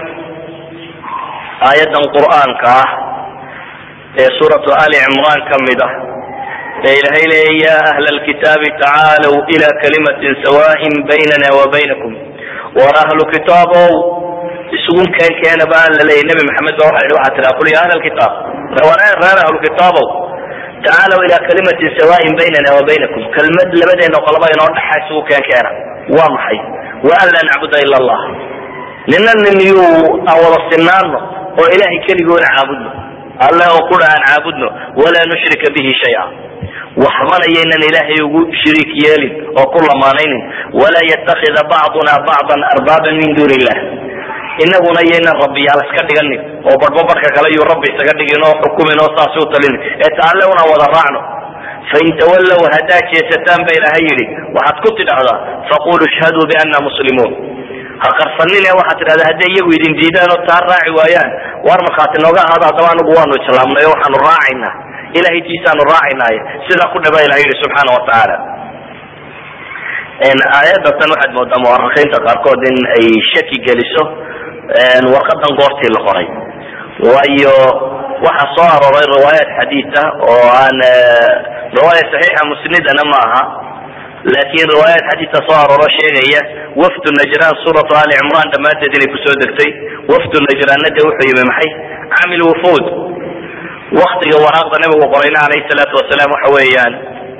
aayadan qur'aanka ah ee suuratu ali cimraan ka mid ah ee ilahay leeya ya ahla alkitaabi tacaalow ila kalimatin sawaain baynana wa baynakum war ahlu kitaabow isugu keen keena ba la leeyay nabi maxamed ba waxa waxaa tiraa qul ya ahla alkitaab reer ahlu kitaabow tacaalow ila kalimatin sawaain baynana wa baynakum kelmad labadeena qolaba inoo dhaxa isugu keen keena waa maxay wa an laa nacbuda ila allah nina nin yuu aan wada sinaano oo ilahay keligoona caabudno alle oo kudha aan caabudno walaa nushrika bihi shaya waxbana yaynan ilaahay ugu shiriik yeelin oo ku lamaanaynin walaa yatakida bacduna bacdan arbaaban min duuni illah inaguna yaynan rabbiyaal iska dhiganin oo barhba barhka kale yuu rabbi isaga dhigin oo xukumin oo saasi u talinin ee ta alle una wada raacno fain tawallow haddaad jeesataan ba ilaahay yidhi waxaad ku tidhahdaa faqulu ishhaduu biana muslimuun ha qarsanine waxaad tidhahdaa hadday iyagu idin diidaan oo taa raaci waayaan waar markhaati nooga ahaada haddaba anagu waanu islaamnay oo waxaanu raacaynaa ilahay tiisaanu raacaynaaye sidaa ku dhaba ilahay yihi subxaana watacaala aayadda tan waxaad moodaa muwarakiinta qaarkood in ay shaki geliso warqadan goortii la qoray waayo waxa soo arooray riwaayaat xadiid ah oo aan riwaaya saxiixa musnidana ma aha laakin riwaayaat xadiidka soo arooro sheegaya wafdu najraan suuratu ali cimraan dhammaanteed inay kusoo degtay wafdu najraanna de wuxuu yimi maxay camil wufuud waktiga waraaqda nabigu qorayna alayhi salaatu wasalaam waxa weeyaan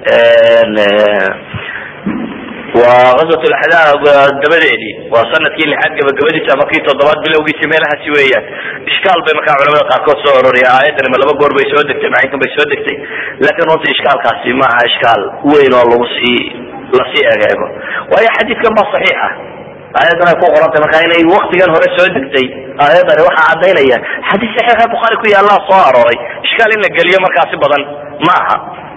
waa gazwat laxdaab dabadeedii waa sanadkii lixaad gabagabadiisa ama kii toddobaad bilowgiisi meelahaasi weeyaan ishkaal bay markaa culamada qaarkood soo ororiya aayadani ma laba goor bay soo degtay maxaykan bay soo degtay laakiin runta ishkaalkaasi maaha ishkaal weyn oo lagu sii lasii egeego waayo xadiidkan baa saxiixa aayadan ay ku qorantay marka inay waktigan hore soo degtay aayadani waxaa cadaynaya xadiis saxiixa bukhaari ku yaallaa soo arooray ishkaal in la geliyo markaasi badan ma aha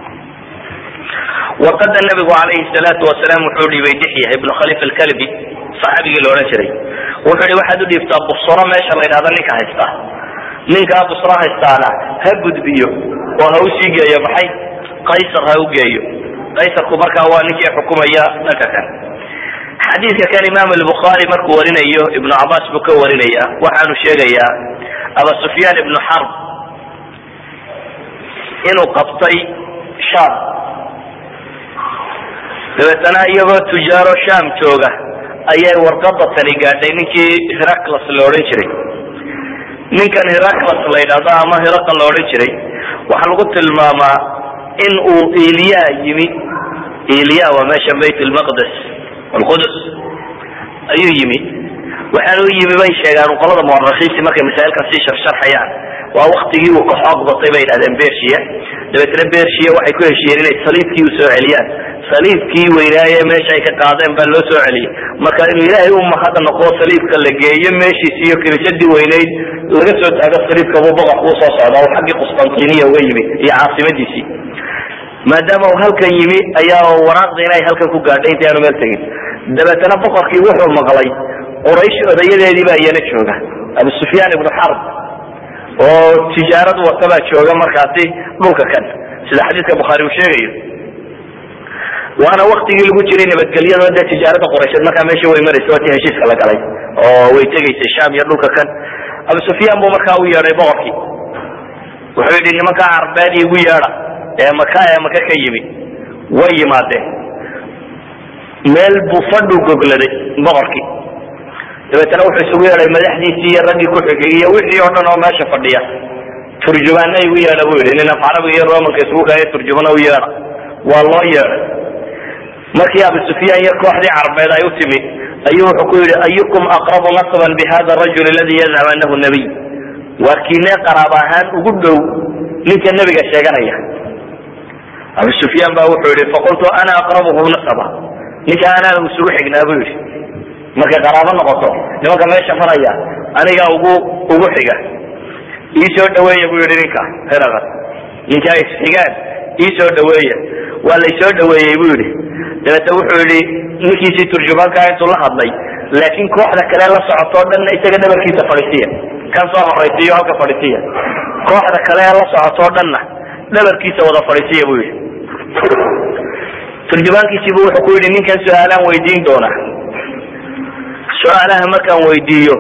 warqada nabigu alayhi salaatu wasalaam wuxuu dhiibay dixya ibnu khalifa alkalbi saxaabigii la odhan jiray wuxuu hi waxaad u dhiibtaa busro meesha la ydhahda ninka haysta ninkaa busro haystaana ha gudbiyo oo ha usii geeyo maxay qaysar ha u geeyo qaysarku markaa waa ninkii xukumaya dhanka kan xadiidka kan imaam albukhaari markuu warinayo ibnu cabaas buu ka warinaya waxaanu sheegayaa aba sufyaan ibnu xarb inuu qabtay sham dabeetana iyagoo tujaaro sham jooga ayay warqada tani gaadhay ninkii heraclas la odhan jiray ninkan heraclas la yidhahdo ama heraqa la odhan jiray waxaa lagu tilmaamaa in uu iliya yimi iliya waa meesha bayt lmaqdes alqudus ayuu yimi waxaana u yimi bay sheegaan qolada muwarakiinti markay masaa'ilkan sii sharsharxayaan waa waktigii uu ka xoog batay bay yidhahdeen bersia dabeetna bersia waxay ku heshiiyeen inay saliibkii usoo celiyaan saliibkii weynaaye meesha ay ka qaadeen baa loo soo celiyey marka inuu ilaahay u mahad noqo saliibka la geeyo meeshiisi iyo kinisadii weynayd laga soo taago saliibka buu boqorku usoo socda oo xaggii qustantiniya uga yimi iyo caasimadiisii maadaama uu halkan yimi ayaa waraaqda inay halkan ku gaadhay inta aanu meel tegin dabeetana boqorkii wuxuu maqlay quraysh odayadeedii baa iyana jooga abu sufyaan ibnu xarb oo tijaarad wata baa jooga markaasi dhulka kan sida xadiidka bukhaari uu sheegayo waana waktigii lagu jiray nabadgelyada dee tijaarada qoraysheed markaa meesha way maraysa waa tii heshiiska la galay oo way tegaysay sham iyo dhulka kan abu sufyaan buu markaa u yeedhay boqorkii wuxuu yidhi nimankaa carbeed igu yeedha ee maka ee maka ka yimi way yimaadeen meel buu fadhu gogladay boqorkii dabeetana wuxuu isugu yeedhay madaxdiisii iyo raggii ku xigay iyo wixii oo dhan oo meesha fadhiya turjumaana igu yeedha buu yidhi nin af carabiga iyo romanka isugu kaya turjumana u yeedha waa loo yeedhay markii abu sufyaan iyo kooxdii carbeed ay u timi ayuu wuxuu ku yidhi ayukum aqrabu nasaban bihada arajul aladi yazcam anahu nabiy waa kiinee qaraab ahaan ugu dhow ninka nebiga sheeganaya abu sufyaan ba wuxuu yihi faqultu ana aqrabuhu nasaba ninka anaa isugu xignaa buu yidhi markay qaraabo noqoto nimanka meesha maraya aniga ugu ugu xiga ii soo dhaweeya buu yihi ninka heraqad ninka ay isxigaan ii soo dhaweeya waa laysoo dhaweeyey buu yihi dabeete wuxuu yihi ninkiisii turjumaankaa intuu la hadlay laakiin kooxda kale la socotoo dhanna isaga dhabarkiisa fadhisiya kan soo horaysiiyo halka fadhisiya kooxda kale la socotoo dhanna dhabarkiisa wada fadhisiya buu yihi turjumaankiisiibu wuxuu ku yidhi ninkan su-aalaan weydiin doona su-aalaha markaan weydiiyo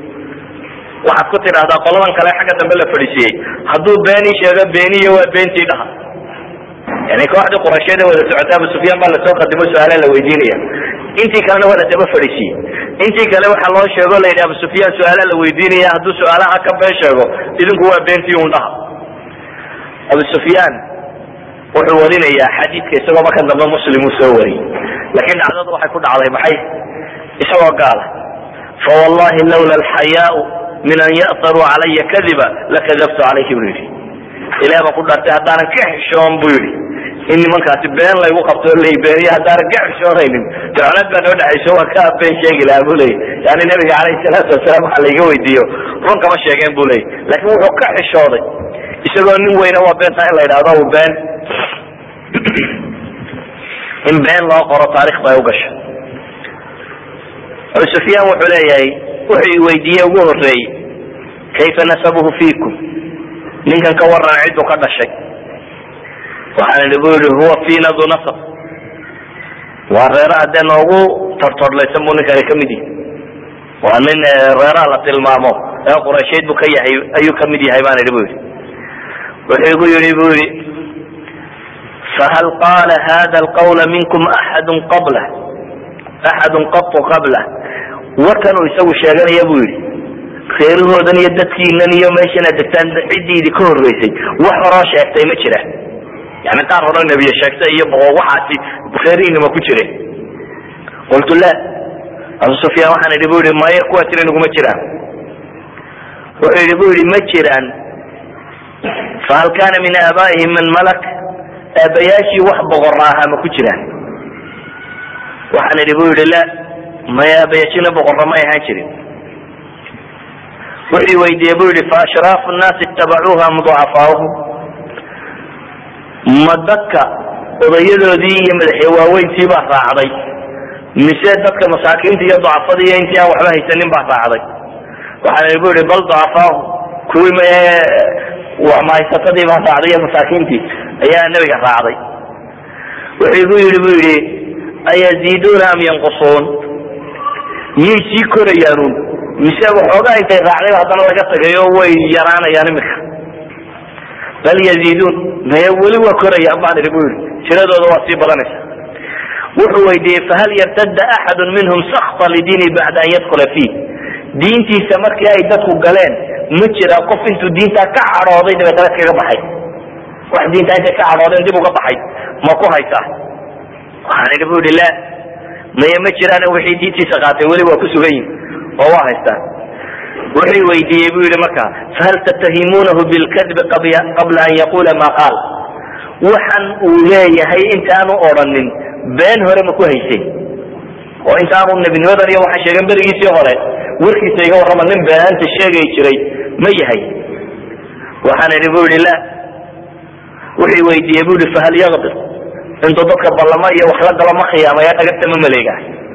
waxaad ku tidhahdaa qoladan kale xagga dambe la fadhiisiyey hadduu beenii sheego beeniyo waa beentii dhaha yani kooxdii qurasheed ee wada socota abu sufyaan baa lasoo qadimo su-aalaha la weydiinaya intii kalena waa la daba fadhiisiyey intii kale waxaa loo sheego la yidhi abu sufyaan su-aalaha la weydiinaya hadduu su-aalaha ka been sheego idinku waa beentii un dhaha abu sufyaan wuxuu warinayaa xadiidka isagoo markan dambe muslim uu soo wariyey laakiin dhacdadu waxay ku dhacday maxay isagoo gaala fawallahi lawla alxayaau min an ya'taruu calaya kadiba lakadabtu calayhi buu yidhi ilaah baan ku dhaartay haddaanan ka xishoon buu yidhi in nimankaasi been laygu qabto lay beeniyo haddaanan ka xishoonaynin ducnad baa noo dhexayso waa ka been sheegi lahaa buu leeyay yani nabiga calayhi salaatu wasalaam waxa layga weydiiyo run kama sheegeen buu leeyay laakiin wuxuu ka xishooday isagoo nin weyna waa beentaa in la yidhahdo u been in been loo qoro taarikh bay u gashay abu sufyaan wuxuu leeyahay wuxuu i weydiiyey ugu horeeyey kayfa nasabuhu fiikum ninkan ka waran cidduu ka dhashay waxaan idhi bu yihi huwa fiina du nasab waa reeraha dee noogu tortorlaysan buu ninkani ka mid yahay waa nin reeraha la tilmaamo ee quraysheed buu ka yahay ayuu ka mid yahay baan idhi bu yidhi wuxuu igu yidhi bu yidhi fahal qaala hada alqawla minkum axadu qablah axadu qatu qablah warkanuu isagu sheeganaya buu yidhi reerahoodan iyo dadkiinan iyo meeshana degtaan ciddiidi ka horreysay wax horoo sheegtay ma jira yani qaar hore nebiye sheegtay iyo waxaasi reerihiinima ku jireen qultu la abu sufyaan waxaan idhi bu yihi maya kuwaas inaguma jiraan wuxuu yidhi bu yidhi ma jiraan fahal kana min aabaa'ihim man malak aabayaashii wax boqora ahaa ma ku jiraan waxaan idhi bu yidhi la maya aabayaashina boqorra may ahaan jirin wuxuu weydiiyey bu yihi faashraafu nnaasi itabacuuha am ducafaauhum ma dadka odayadoodii iyo madaxya waaweyntii baa raacday mise dadka masaakiinta iyo ducafada iyo intii aan waxba haysanin baa raacday waxaan idhi bu yihi bal ducafaahum kuwii ma mahaysatadii baa raacday iyo masaakiintii ayaa nebiga raacday wuxuu igu yidhi bu yidhi ayaziiduuna am yanqusuun miyay sii korayaanuun mise waxoogaa intay raacday haddana laga tagayo way yaraanayaan imika bal yaziiduun maye weli waa korayaan baan idhi bu yidhi tiradooda waa sii badanaysa wuxuu weydiiyey fahal yartadda axadu minhum sakta lidiini bacda an yadkula fiih diintiisa markii ay dadku galeen ma jira qof intuu diintaa ka cadhooday dabeetana kaga baxay wax diintaa intay ka cadhoodeen dib uga baxay ma ku haysaa waxaan idhi bu yidhi la maye ma jiraan wixii diintiisa qaatay weli waa ku sugan yihin oo waa haystaan wuxuu weydiiyey bu yihi marka fahal tattahimuunahu bilkadbi qabla an yaqula ma qaal waxan uu leeyahay intaanu odhanin been hore ma ku haysay oo intaanu nebinimadan iyo waxaa sheegan berigiisii hore warkiisa iga warrama nin beenaanta sheegay jiray ma yahay waxaan idhi bu yihi la wuxuu weydiiyey bu yihi fahal yaqdir intuu dadka ballamo iyo wax la galo ma khiyaamaya dhagagta ma maleega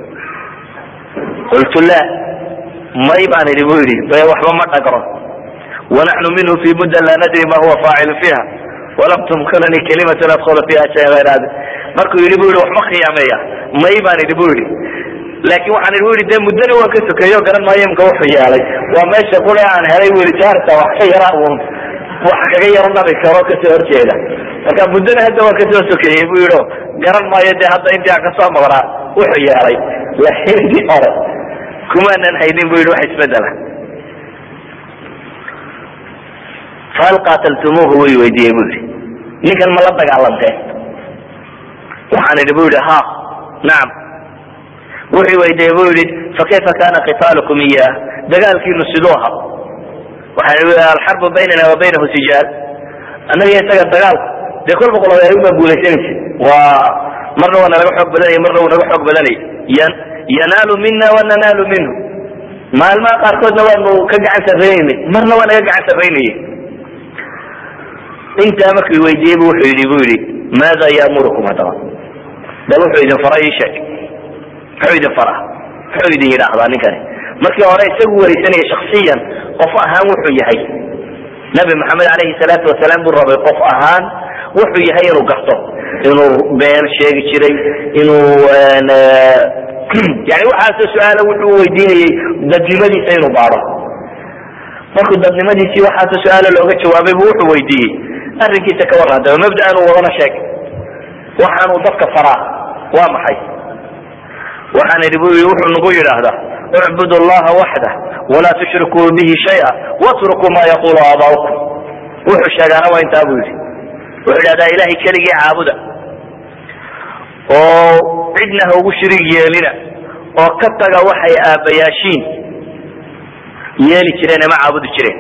qultu la may baan idhi bu yidhi be waxba ma dhagro wanaxnu minhu fi mudda laa nadri ma huwa faacilu fiiha walam tumkinani kalimatan adkula fiha shay ayr hada markuu yidhi bu yidhi wax ma khiyaameeya may baan idhi bu yidhi laakin waxaan idhi bu yidhi de muddana waan ka sokeeyo garan maayo imka wuxuu yeelay waa meesha kule aan helay bu yidhi jaarta wax ka yara un wax kaga yaro nabi karo kasoo horjeeda marka muddana hadda waan kasoo sokeeyey bu yidhi garan maayo de hadda intii aan kasoo maqnaa wuxuu yeelay laakiin intii hore kumaanan haynin bu yidhi wax isbedela fahal qaataltumuuhu way weydiiyey bu yidhi ninkan ma la dagaalanteen waxaan idhi bu yidhi ha nacam wuxuu weydiiyey bu yidhi fakayfa kana qitaalukum iyah dagaalkiinu siduu aha waxaan idhi alxarbu baynana wa baynahu sijaal annaga isaga dagaalku dee kolba qolob ayagu baa guulaysanaysa waa marna waa nalaga xoog badanaya marna wuu naga xoog badanaya yan yanaalu mina wa nanaalu minhu maalmaha qaarkoodna waanu ka gacan sarraynaynay marna waa naga gacan sarraynayay intaa markuu weydiiyey bu wuxuu yidhi bu yidhi maada yaamurukum haddaba bal wuxuu idin fara ii sheeg muxuu idin faraa muxuu idin yidhaahdaa ninkani markii hore isagu wareysanaya shaksiyan qof ahaan wuxuu yahay nabi maxamed alayhi salaatu wasalaam buu rabay qof ahaan wuxuu yahay inuu garto inuu been sheegi jiray inuu yani waxaasoo su-aala wuxuu weydiinayey dadnimadiisa inuu baado markuu dadnimadiisii waxaasoo su-aala looga jawaabay bu wuxuu weydiiyey arrinkiisa ka warran daba mabda'an uu wadana sheeg waxaanuu dadka faraa waa maxay waxaan idhi bu wuxuu nagu yidhaahdaa اعبدوا الله وحده ولا تشركوا به شيئا واتركوا ما يقول آباؤكم wuxuu sheegaana waa intaa bu yidhi wuxuu idhahdaa ilahay keligii caabuda oo cidna ha ugu shirig yeelina oo ka taga waxay aabbayaashiin yeeli jireen ama caabudi jireen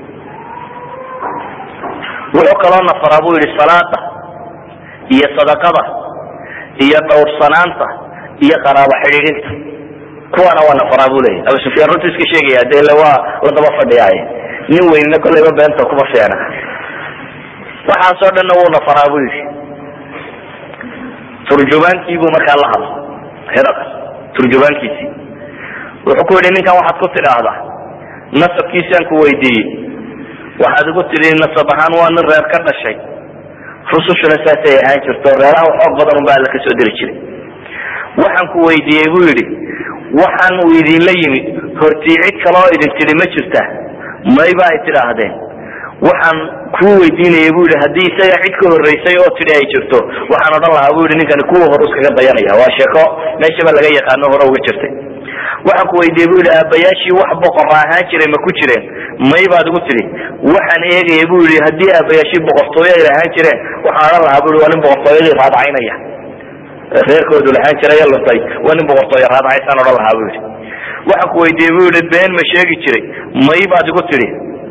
wuxuu kaloo nafaraa bu yidhi salaada iyo sadaqada iyo dhowrsanaanta iyo qaraabo xidhiidhinta kuwaana waa nafaraa bu leyahy abu sufyaan runtu iska sheegaya de ile waa la daba fadhiyaaye nin weynina kolleyba beenta kuma fiicna waxaasoo dhanna wuu nafaraa bu yidhi turjubaankii buu markaa la hadla hiraqas turjubaankiisii wuxuu ku yidhi ninkan waxaad ku tidhaahdaa nasabkiisaan ku weydiiyey waxaad igu tidhi nasab ahaan waa nin reer ka dhashay rusushuna saasay ahaan jirto reeraha xoog badan unba alla kasoo diri jiray waxaan ku weydiiyey bu yidhi waxaan uu idinla yimid hortii cid kale oo idin tidhi ma jirta mayba ay tidhaahdeen waxaan kuu weydiinaya bu yidhi haddii isaga cid ka horreysay oo tidhi ay jirto waxaan odhan lahaa bu yidhi ninkani kuwa hore iskaga dayanaya waa sheeko meeshaba laga yaqaano hore uga jirtay waxaan ku weydiiyey bu yidhi aabbayaashii wax boqora ahaan jiray ma ku jireen may baad igu tidhi waxaan eegaya bu yidhi haddii aabbayaashii boqortooyo ay lahaan jireen waxaan odhan lahaa bu yidhi waa nin boqortooyadii raadacaynaya reerkoodu lahaan jiray luntay waa nin boqortooyo raadacaysaan odhan lahaa bu yidhi waxaan ku weydiiyey bu yidhi been ma sheegi jiray may baad igu tidhi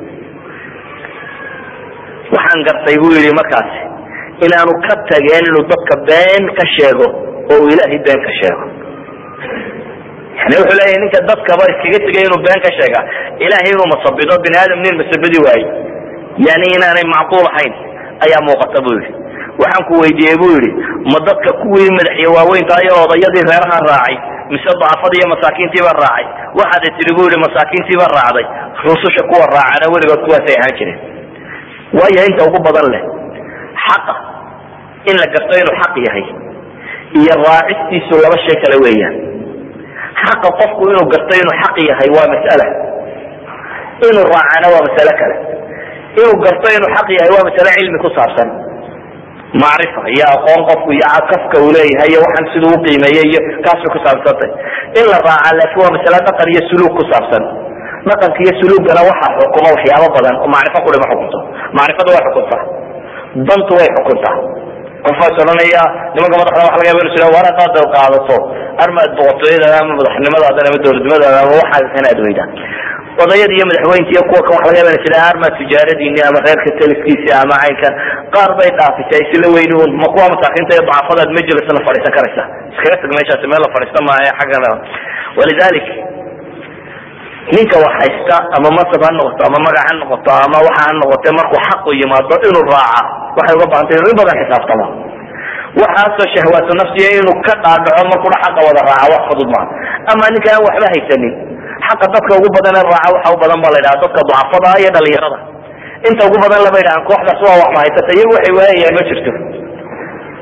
waxaan gartay bu yidhi markaasi inaanu ka tageen inuu dadka been ka sheego oo uu ilaahay been ka sheego yani wuxuu leeyahay ninka dadkaba iskaga tegay inuu been ka sheega ilahay inuu masabido bini aadam nin masabidi waaye yani inaanay macquul ahayn ayaa muuqata bu yidhi waxaan ku weydiiyey bu yidhi ma dadka kuwii madaxyo waaweynta iyo odayadii reeraha raacay mise daafada iyo masaakiintiiba raacay waxaad tidhi bu yidhi masaakiintiiba raacday rususha kuwa raacana weligood kuwaasay ahaan jireen waayo inta ugu badan leh xaqa in la garto inuu xaq yahay iyo raacistiisu laba shay kale weeyaan xaqa qofku inuu garto inuu xaq yahay waa mas'ala inuu raacana waa masale kale inuu garto inuu xaq yahay waa masale cilmi ku saabsan macrifa iyo aqoon qofku iyo kafka uu leeyahay iyo waxaan siduu uqiimeeyey iyo kaasay ku saabsantay in la raaca laakiin waa masale dhaqan iyo suluug ku saabsan dhaqanka iyo suluugana waxaa xukuma waxyaabo badan oo macrifo kudhima xukunto macrifadu way xukuntaa dantu way xukuntaa qofaas odhanaya nimanka madaxda waxa laga yaba inu sira war hadaad qaadato armaad boqortooyadaada ama madaxnimadaada ama dowladnimadaada ama waxaa kan aad weydaan odayada iyo madaxweynta iyo kuwa kan waxa laga yaba inu sira armaad tijaaradiini ama reerka taliskiisi ama caynkan qaar bay dhaafisay isla weyni un ma kuwa masaakiinta iyo dacafadaad majlisna fadhiisan karaysa iskaga tag meeshaasi meel la fadhiista maayo xaggana walidalik ninka wax haysta ama masab ha noqoto ama magac ha noqoto ama waxa ha noqote markuu xaqu yimaado inuu raaca waxay uga bahantay inuu in badan xisaabtamo waxaasoo shahwaatu nafsiya inuu ka dhaadhaco markuna xaqa wada raaca wax fudud maaha ama ninka aan waxba haysanin xaqa dadka ugu badan ee raaca waxa u badan ba la yidhaha dadka ducafada iyo dhalinyarada inta ugu badan lama yidhahan kooxdaas waa wax ma haysata iyagu waxay waayayaan ma jirto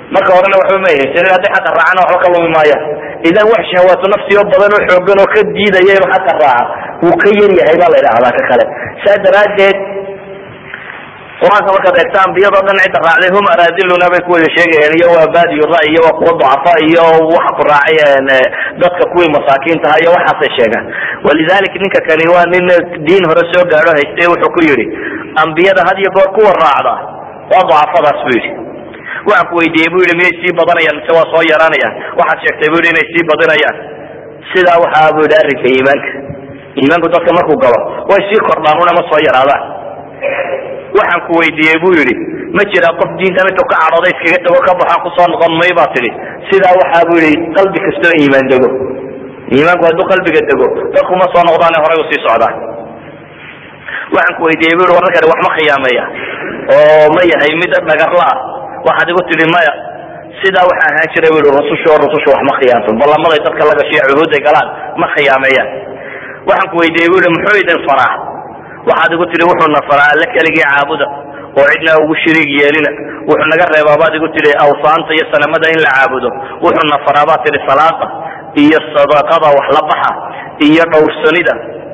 marka horena waxba ma haysanin hadday xaqa raacana waxba ka lumi maayaan idan wax shahawaatu nafsi oo badan oo xoogan oo ka diidaya inuu xaqa raaca wuu ka yar yahay baa la idhahdaa ka kale saa daraaddeed qur-aanka markaad eegta ambiyadoo dhan cidda raacday hum araadiluna bay ku wada sheegayeen iyo waa baadiyu ra'y iyo waa kuwa ducafa iyo waxa ku raacay dadka kuwii masaakiintaha iyo waxaasay sheegaan walidalik ninka kani waa nin diin hore soo gaadho haystay wuxuu ku yidhi ambiyada had iyo goor kuwa raacda waa ducafadaas bu yidhi waxaan ku weydiiyey bu yidhi miyay sii badanayaan mise waa soo yaraanayaan waxaad sheegtay bu yidhi inay sii badinayaan sidaa waxaa bu yidhi arrinka iimaanka iimaanku dadka markuu galo way sii kordhaan una ma soo yaraadaan waxaan ku weydiiyey bu yidhi ma jira qof diintan intuu ka cadhooday iskaga tago ka baxaan kusoo noqon may baa tidhi sidaa waxaa bu yidhi qalbi kastoo iimaan dego iimaanku hadduu qalbiga dego dadku ma soo noqdaane horay u sii socdaan waxaan ku weydiiyey bu yidhi wararkani wax ma khiyaameeya oo ma yahay mid dhagarla ah waxaad igu tidhi maya sidaa waxaa ahaan jiray bu yidhi rususha oo rususha wax ma khiyaanto ballamaday dadka la gashiya cuhuuday galaan ma khiyaameeyaan waxaan ku weydiiyey bu yidhi muxuu idin faraa waxaad igu tihi wuxuuna faraa alle keligii caabuda oo cidna ugu shiriig yeelina wuxuu naga reebaa baad igu tihi awsaanta iyo sanamada in la caabudo wuxuuna faraa baad tihi salaada iyo sadaqada wax la baxa iyo dhowrsanida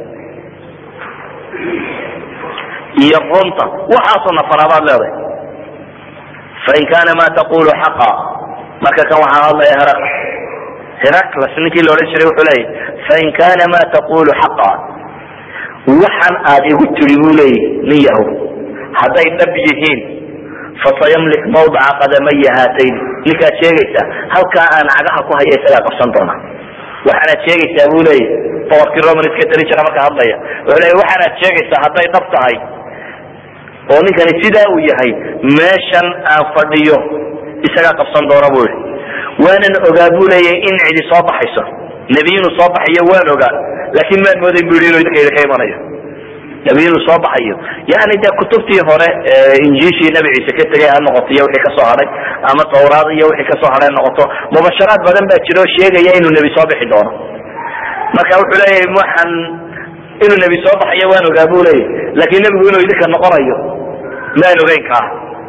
iyo runta waxaasuna faraa baad leedahay fain kana ma taqulu xaqa marka kan waxaa hadlaya heraq heraclas ninkii la odhan jiray wuxuu leeyahy fain kana ma taqulu xaqa waxan aad igu tiri buu leeyahy nin yahow hadday dhab yihiin fasayamlik mawdaca qadamaya haatayn ninkaad sheegaysaa halkaa aan cagaha ku haya isagaa qabsan doona waxaanaad sheegaysaa buu leeyahy boqorkii roman iska tali jira marka hadlaya wuxuu leeyahy waxaanaad sheegaysaa hadday dhab tahay oo ninkani sidaa uu yahay meeshan aan fadhiyo isagaa qabsan doona buu yihi waanan ogaa buu leeyahy in cidi soo baxayso nebi inuu soo baxayo waan ogaa laakin maan moodayn bu yidhi inuu idinka idinka imanayo nebi inuu soo baxayo yani dee kutubtii hore injiishii nebi ciise ka tegay ha noqoto iyo wixii kasoo hadhay ama tawraad iyo wixii kasoo hadhay noqoto mubasharaad badan baa jira oo sheegaya inuu nebi soo bixi doono marka wuxuu leeyahay waxaan inuu nebi soo baxayo waan ogaa bu leeyahy laakin nebigu inuu idinka noqonayo maan ogeyn kaa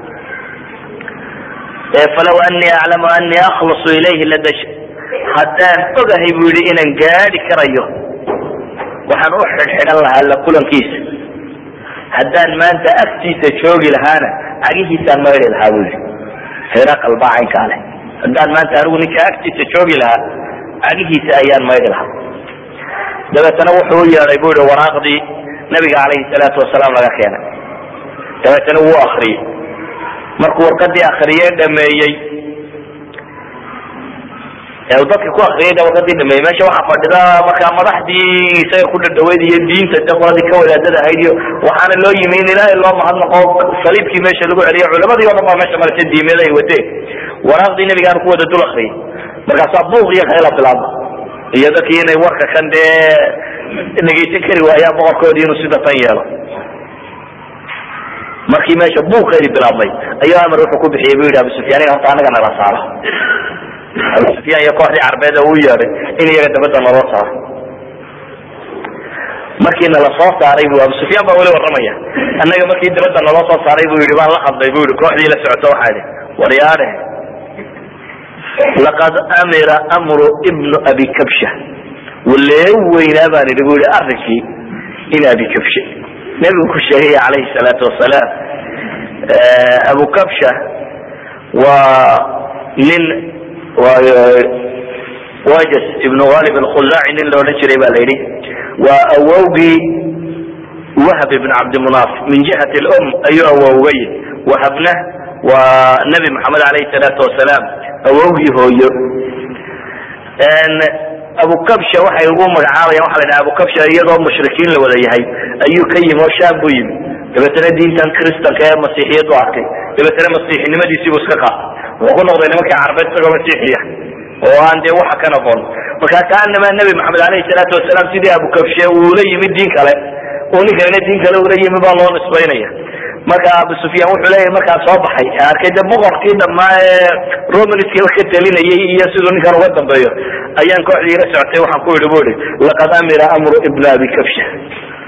falaw anii aclamu anii akhlasu ilayhi ladash haddaan ogahay bu yidhi inaan gaadi karayo waxaan u xidhxidhan lahaa la kulankiisa haddaan maanta agtiisa joogi lahaana cagihiisaan maydhi lahaa bu yidhi hiraqal baa caynkaa leh haddaan maanta anigu ninka agtiisa joogi lahaa cagihiisa ayaan maydhi lahaa dabeetana wuxuu u yeedhay bu yihi waraaqdii nabiga calayhi salaatu wasalaam laga keenay dabeetana wuu akriyey markuu warqadii akriyee dhameeyey dadka ku akriyay warqadii dhameeyey meesha waxaa fadhida markaa madaxdii isaga ku dhadhaweyd iyo diinta de qoladii ka wadaadada ahayd iyo waxaana loo yimi in ilaahay loo mahadnaqo saliibkii meesha lagu celiyo culamadii o dhan baa meesha maraysa diimeed ay wadeen waraaqdii nabigaana ku wada dul akriyay markaasaa buuq iyo khayla bilaabma iyo dadkii inay warka kan dee dhegaysan kari waayaan boqorkoodii inuu sida tan yeelo markii meesha buuqeedii bilaabmay ayuu amar wuxuu ku bixiyey bu yidhi abu sufyaan horta anaga nala saaro abu sufyaan iyo kooxdii carbeed uu yeedhay in iyaga dabadda naloo saaro markii nala soo saaray bu abu sufyaan baa weli warramaya annaga markii dabadda naloo soo saaray bu yidhi baan la hadlay bu yidhi kooxdii la socoto waxaa idhi waryaare laqad amira amru ibnu abi kabsha walee weynaa baan idhi bu yidhi arrinkii in abi kabshe nebigu ku sheegaya calayhi salaatu wasalaam abu kabsha waa nin wajas ibnu ghalib alkhuzaaci nin la odhan jiray ba la yidhi waa awowgii wahb ibn cabdimunaaf min jihati lum ayuu awowgay wahabna waa nabi maxamed alayhi salaatu wasalaam awowgii hooyo abu kabsha waxay ugu magacaabayaan waxa la dhaha abu kabsha iyadoo mushrikiin la wada yahay ayuu ka yimi oo shaam buu yimi dabeetana diintan kristanka ee masiixiyadu arkay dabeetana masiixinimadiisiibuu iska qaatay wuxuu ku noqday nimankii carbeed isagoo masiixiya oo aan dee waxa ka noqon marka kaanama nabi maxamed alayhi salaatu wasalaam sidii abu kabshe uula yimi diin kale oo ninkanina diin kale ula yimi baa loo nisbaynaya marka abu sufyaan wuxuu leeyahay markaa soo baxay arkay de boqorkii dhamaa ee romanska ka talinayay iyo siduu ninkan uga dambeeyo ayaan kooxdii ila socotay waxaan ku yidhi bu ihi laqad amira amru ibna abi kabsha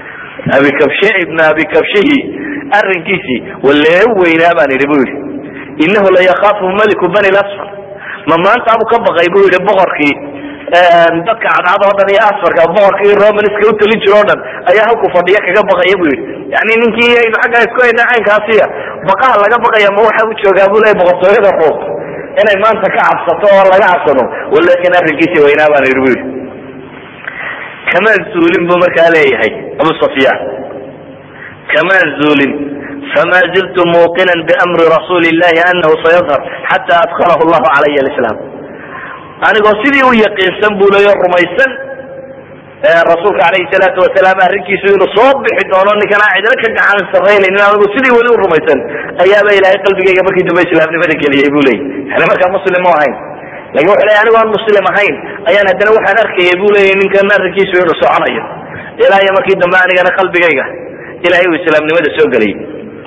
abi kabshe ibna abi kabshihi arrinkiisii walee weynaa baan idhi bu yidhi inahu la yakaafu maliku bani lasfar ma maantaabu ka baqay bu yihi boqorkii dadka cadcad oo dhan iyo asfarka boqorkii romanska utalin jiro o dhan ayaa halku fadhiya kaga baqaya bu yihi yani ninkii aynu xaggaa isku hayna caynkaasiya baqaha laga baqaya ma waxa u joogaa bu leya boqortooyada ruum inay maanta ka cabsato oo laga cabsado walakin arrinkiisi waynaa baan yidhi bu yihi kamaan zuulin bu markaa leeyahay abu sufyaan kamaan zuulin fama ziltu muuqina bamri rasuuli llahi anahu sayadhar xata adkalahu llahu calaya lislaam anigoo sidii u yaqiinsan buu leeyo rumaysan rasuulka alayhi salaatu wasalaam arrinkiisu inuu soo bixi doono ninkan aan cidina ka gacan sarraynaynin anigu sidii weli u rumaysan ayaaba ilaahay qalbigayga markii dambe islaamnimada geliyay bu leeyay yani markaa muslim mu ahayn lakin wuxu leey anigo aan muslim ahayn ayaan haddana waxaan arkayay bu leeyay ninkan arrinkiisu inuu soconayo ilaa iyo markii dambe anigana qalbigayga ilahay uu islaamnimada soo geliyay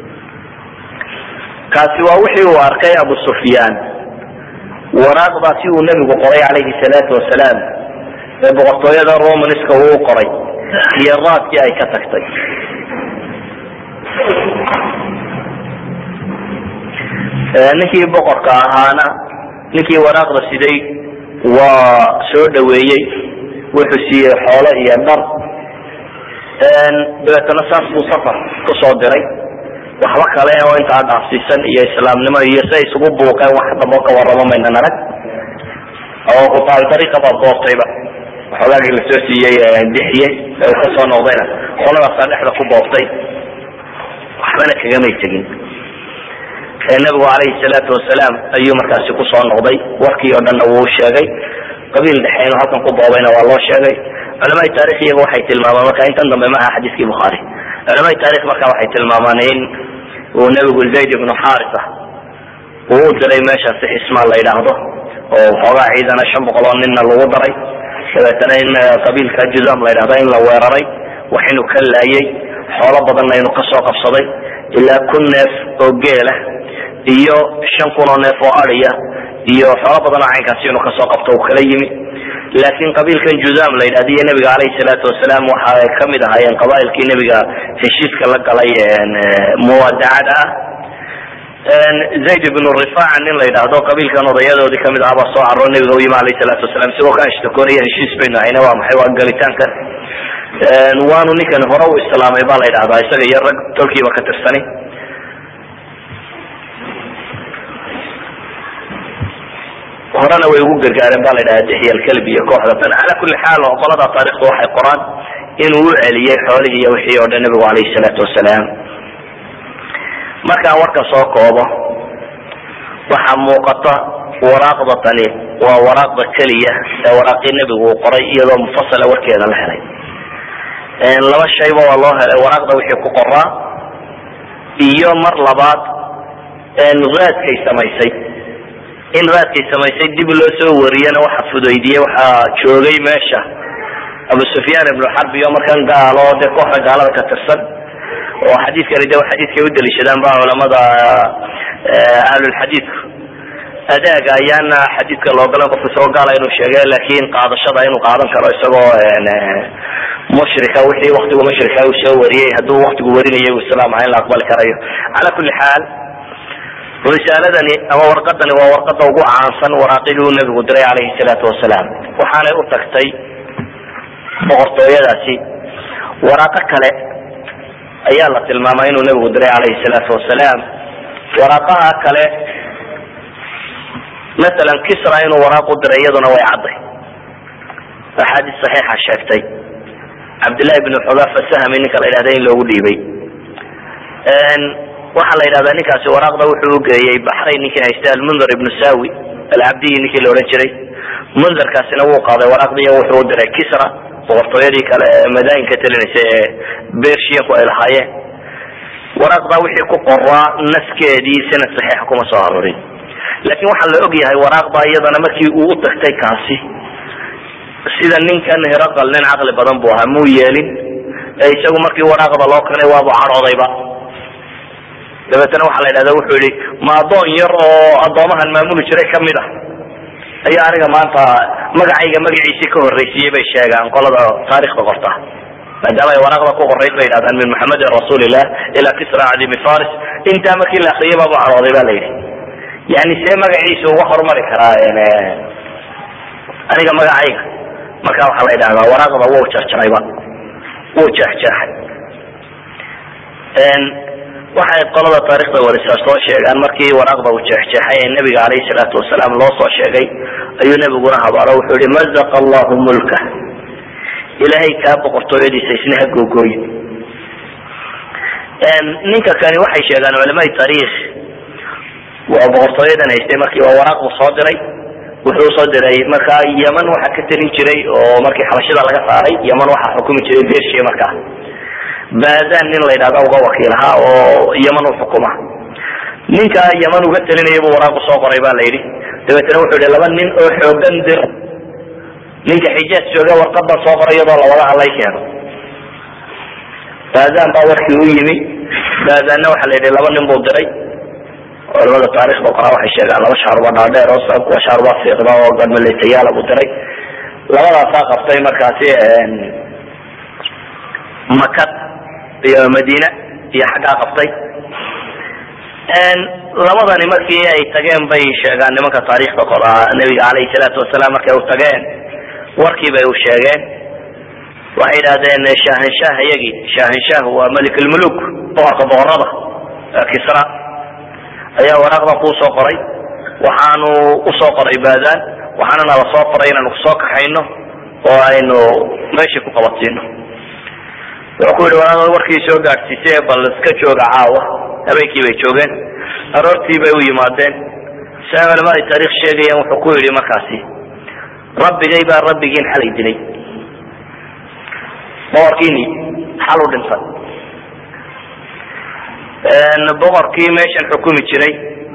kaasi waa wixii uu arkay abu sufyaan waraaqdaasi uu nebigu qoray calayhi salaatu wasalaam ee boqortooyada romanska uu qoray iyo raadkii ay ka tagtay ninkii boqorka ahaana ninkii waraaqda siday waa soo dhaweeyey wuxuu siiyey xoolo iyo dhar dabeetana saas buu safar kusoo diray waxba kale oo intaa dhaafsiisan iyo islaamnimo iyo siay isugu buuqeen wax damboo ka warramo maynan arag oo kutaal dariiqa baa boobtayba waxoogaagii lasoo siiyey dixiyey ee uu kasoo noqdayna qoladaasaa dhexda ku boobtay waxbana kagamay tegin nabigu calayhi salaatu wasalaam ayuu markaasi kusoo noqday warkii oo dhanna wuu sheegay qabiil dhexe inuu halkan ku boobayna waa loo sheegay culamaai taarikh iyaga waxay tilmaamaan marka intan dambe ma aha xadiiskii bukhaari culamaai taarikh marka waxay tilmaamaan in uu nebigu zayd ibnu xarisa uu u diray meeshaasi xismaan la yidhaahdo oo waxoogaa ciidana shan boqol oo ninna lagu daray dabeetana in qabiilka juzam la yidhahdo in la weeraray wax inuu ka laayay xoolo badanna inuu kasoo qabsaday ilaa kun neef oo geela iyo shan kun oo neef oo adiya iyo xoolo badan oo caynkaasi inuu kasoo qabto uu kala yimi laakin qabiilkan juzam la yidhahdo iyo nebiga calayhi salaatu wasalaam waxa ay kamid ahaayeen qabailkii nebiga heshiiska la galay muwadacada ah zayd ibnu rifaca nin la yidhaahdo qabiilkan odayadoodii kamid ah baa soo caro nebiga u yimi alayhi salaatu wasalam isagoo ka ashtakoonaya heshiis baynu hayna waa maxay waa galitaankan waanu ninkan hore u islaamay ba la yidhahdaa isaga iyo rag tolkiiba ka tirsani horena way ugu gargaareen ba la yidhahda dixya alkalb iyo kooxda tan cala kuli xaal qolada taarikhda waxay qoraan inuu u celiyey xoolihii iyo wixii oo dhan nebigu calayhi salaatu wasalaam markaan warka soo koobo waxaa muuqata waraaqda tani waa waraaqda keliya ee waraaqii nebigu uu qoray iyadoo mufasala warkeeda la helay laba shayba waa loo helay waraaqda wixii ku qoraa iyo mar labaad raadkay samaysay in raadkay samaysay dib loo soo wariyana waxa fudaydiyey waxaa joogay meesha abu sufyaan ibnu xarb iyo markan gaalo dee kooxda gaalada ka tirsan oo xadiidkani de xadiidkay u daliishadaan ba culamada ahlulxadiidku adaaga ayaana xadiidka loogolan qofka isagoo gaala inuu sheegay laakin qaadashada inuu qaadan karo isagoo mushrika wixii waktigu mushrika uu soo wariyey hadduu waktigu warinayay uu islaam aha in la aqbali karayo cala kuli xaal risaaladani ama warqadani waa warqada ugu caansan waraaqidii uu nabigu diray calayhi salaatu wasalaam waxaanay u tagtay boqortooyadaasi waraaqo kale ayaa la tilmaamay inuu nabigu diray calayhi salaatu wasalaam waraaqaha kale masalan kisra inuu waraaq u diray iyaduna way cadday axaadiis saxiixa sheegtay cabdillahi bnu xudafa sahmi ninka la yidhahda in loogu dhiibay waxaa la yidhahdaa ninkaasi waraaqda wuxuu ugeeyey baxrayn ninkii haysta almundir ibnu sawi alcabdiyi ninkii la odhan jiray mundirkaasina wuu qaaday waraaqdiiyo wuxuu u diray kisra boqortooyadii kale madaayinka talinaysa ee bershiyanku ay lahaayeen waraaqdaa wixii ku qoraa naskeedii sanad saxiixa kuma soo arorin laakin waxaa la og yahay waraaqda iyadana markii uu u tagtay kaasi sida ninkan hiraqal nin caqli badan buu ahaa muu yeelin ee isagu markii waraaqda loo keenay waabu cadhoodayba dabeetana waxaa la yidhahda wuxuu yihi ma addoon yar oo addoomahan maamuli jiray kamid ah ayaa aniga maanta magacayga magaciisii ka horreysiiyey bay sheegaan qolada taarikhda qorta maadaama ay waraaqda ku qorayd bay yidhahdaan min maxamedin rasuulillah ilaa kisra cadimi faris intaa markii la akriyay baabu cadhooday ba la yidhi yani see magaciisa uga horumari karaa aniga magacayga marka waxaa la yidhahdaa waraaqda wuu jarjarayba wuu jeexjeexay waxay qolada taarikhda warisaa soo sheegaan markii waraaqda uu jeexjeexay ee nabiga alayhi salaatu wasalaam loo soo sheegay ayuu nabiguna habaaro wuxuu yihi mazaqa allahu mulka ilaahay kaa boqortooyadiisa isna ha googooye ninka kani waxay sheegaan culamai taariikh waa boqortooyadan haystay markii waa waraaq buu soo diray wuxuu usoo diray markaa yeman waxa ka talin jiray oo markii xabashida laga saaray yeman waxaa xukumi jiray bersia markaa badan nin la yidhahda uga wakiil ahaa oo yeman u xukuma ninka yeman uga talinaya buu waraaq usoo qoray ba la yidhi dabeetna wuxuu yihi laba nin oo xoogan dir ninka xijaaj jooga warqadan soo qoray iyadoo lawada hadlay keeno badan baa warkii u yimi badanna waxa la yidhi laba nin buu diray culamada taarikhda qoraa waxay sheegaan laba shaaruba dhaadheer oo kuwa shaaruba fiiqda oo gadmaletayaala buu diray labadaasaa qabtay markaasi makad iyo madiina iyo xaggaa qabtay labadani markii ay tageen bay sheegaan nimanka taarikhda qoraa nabiga alayhi salaatu wasalaam markay u tageen warkii bay u sheegeen waxay yidhahdeen shahanshaah iyagii shahanshaah waa melikulmuluk boqorka boqorada kisra ayaa waraaqda kuu soo qoray waxaanu usoo qoray badan waxaana nala soo qoray inaanu kusoo kaxayno oo aynu meeshii ku qabatsiino wuxuu ku yidhi waraaqda warkii soo gaadhsiisay bal iska jooga caawa habeenkii bay joogeen aroortii bay u yimaadeen sia culamada taarikh sheegayaan wuxuu ku yidhi markaasi rabbigay baa rabbigiin xalay dilay boqorkiini xal u dhintay boqorkii meeshan xukumi jiray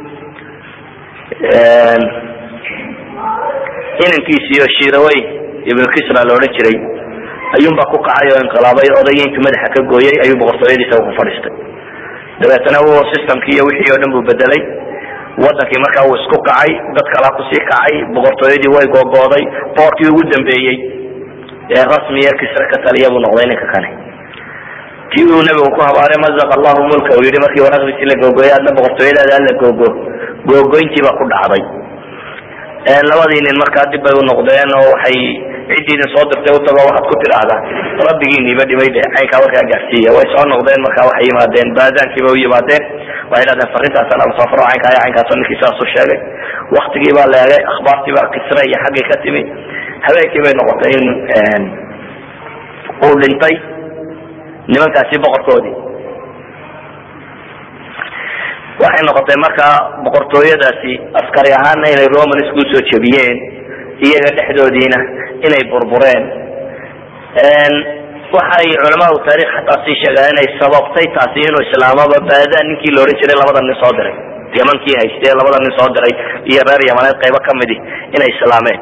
inankiisiyo shirawey ibnu kisra la odhan jiray ayuunbaa ku kacay oo inqilaabay odayeyntu madaxa ka gooyay ayuu boqortooyadiisa ku fadhiistay dabeetana u systemkii iyo wixii oo dhan buu bedelay wadankii markaa uu isku kacay dad kalaa kusii kacay boqortooyadii way googooday boqorkii ugu dambeeyey ee rasmiya kisra ka taliya buu noqday ninka kane kii uu nabigu ku habaaray mazaq allahu mulka uu yihi markii waraaqdiisii la googooyay adna boqortooyadaada hala googo googoyntii baa ku dhacday labadii nin markaa dib bay u noqdeen oo waxay ciddii idin soo dirtay utago waxaad ku tidhaahdaa rabbigiiniba dhimay de caynkaa warkaa gaarsiiya way soo noqdeen markaa waxay yimaadeen baadaankiiba u yimaadeen waxay dhahdeen farintaasa lama soo faro caynkaa iyo caynkaasoo ninkii saas u sheegay waktigii baa la eegay akhbaartii baa kisra iyo xaggay ka timi habeenkii bay noqotay in uu dhintay nimankaasi boqorkoodii waxay noqotay markaa boqortooyadaasi askari ahaana inay romans kusoo jebiyeen iyaga dhexdoodiina inay burbureen waxay culamaau taarikh xataa sii sheegaan inay sababtay taasi inuu islaamaba baadaan ninkii la odhan jiray labada nin soo diray yamankii haystee labada nin soo diray iyo reer yamaneed qaybo kamidi inay islaameen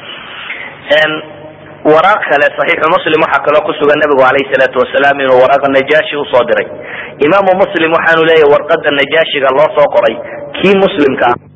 waraaq kale saxiixu muslim waxaa kaloo kusugan nabigu alayhi salaatu wasalaam inuu waraaqa najaashi usoo diray imaamu muslim waxaanu leeyahy warqada najaashiga loo soo qoray kii muslimka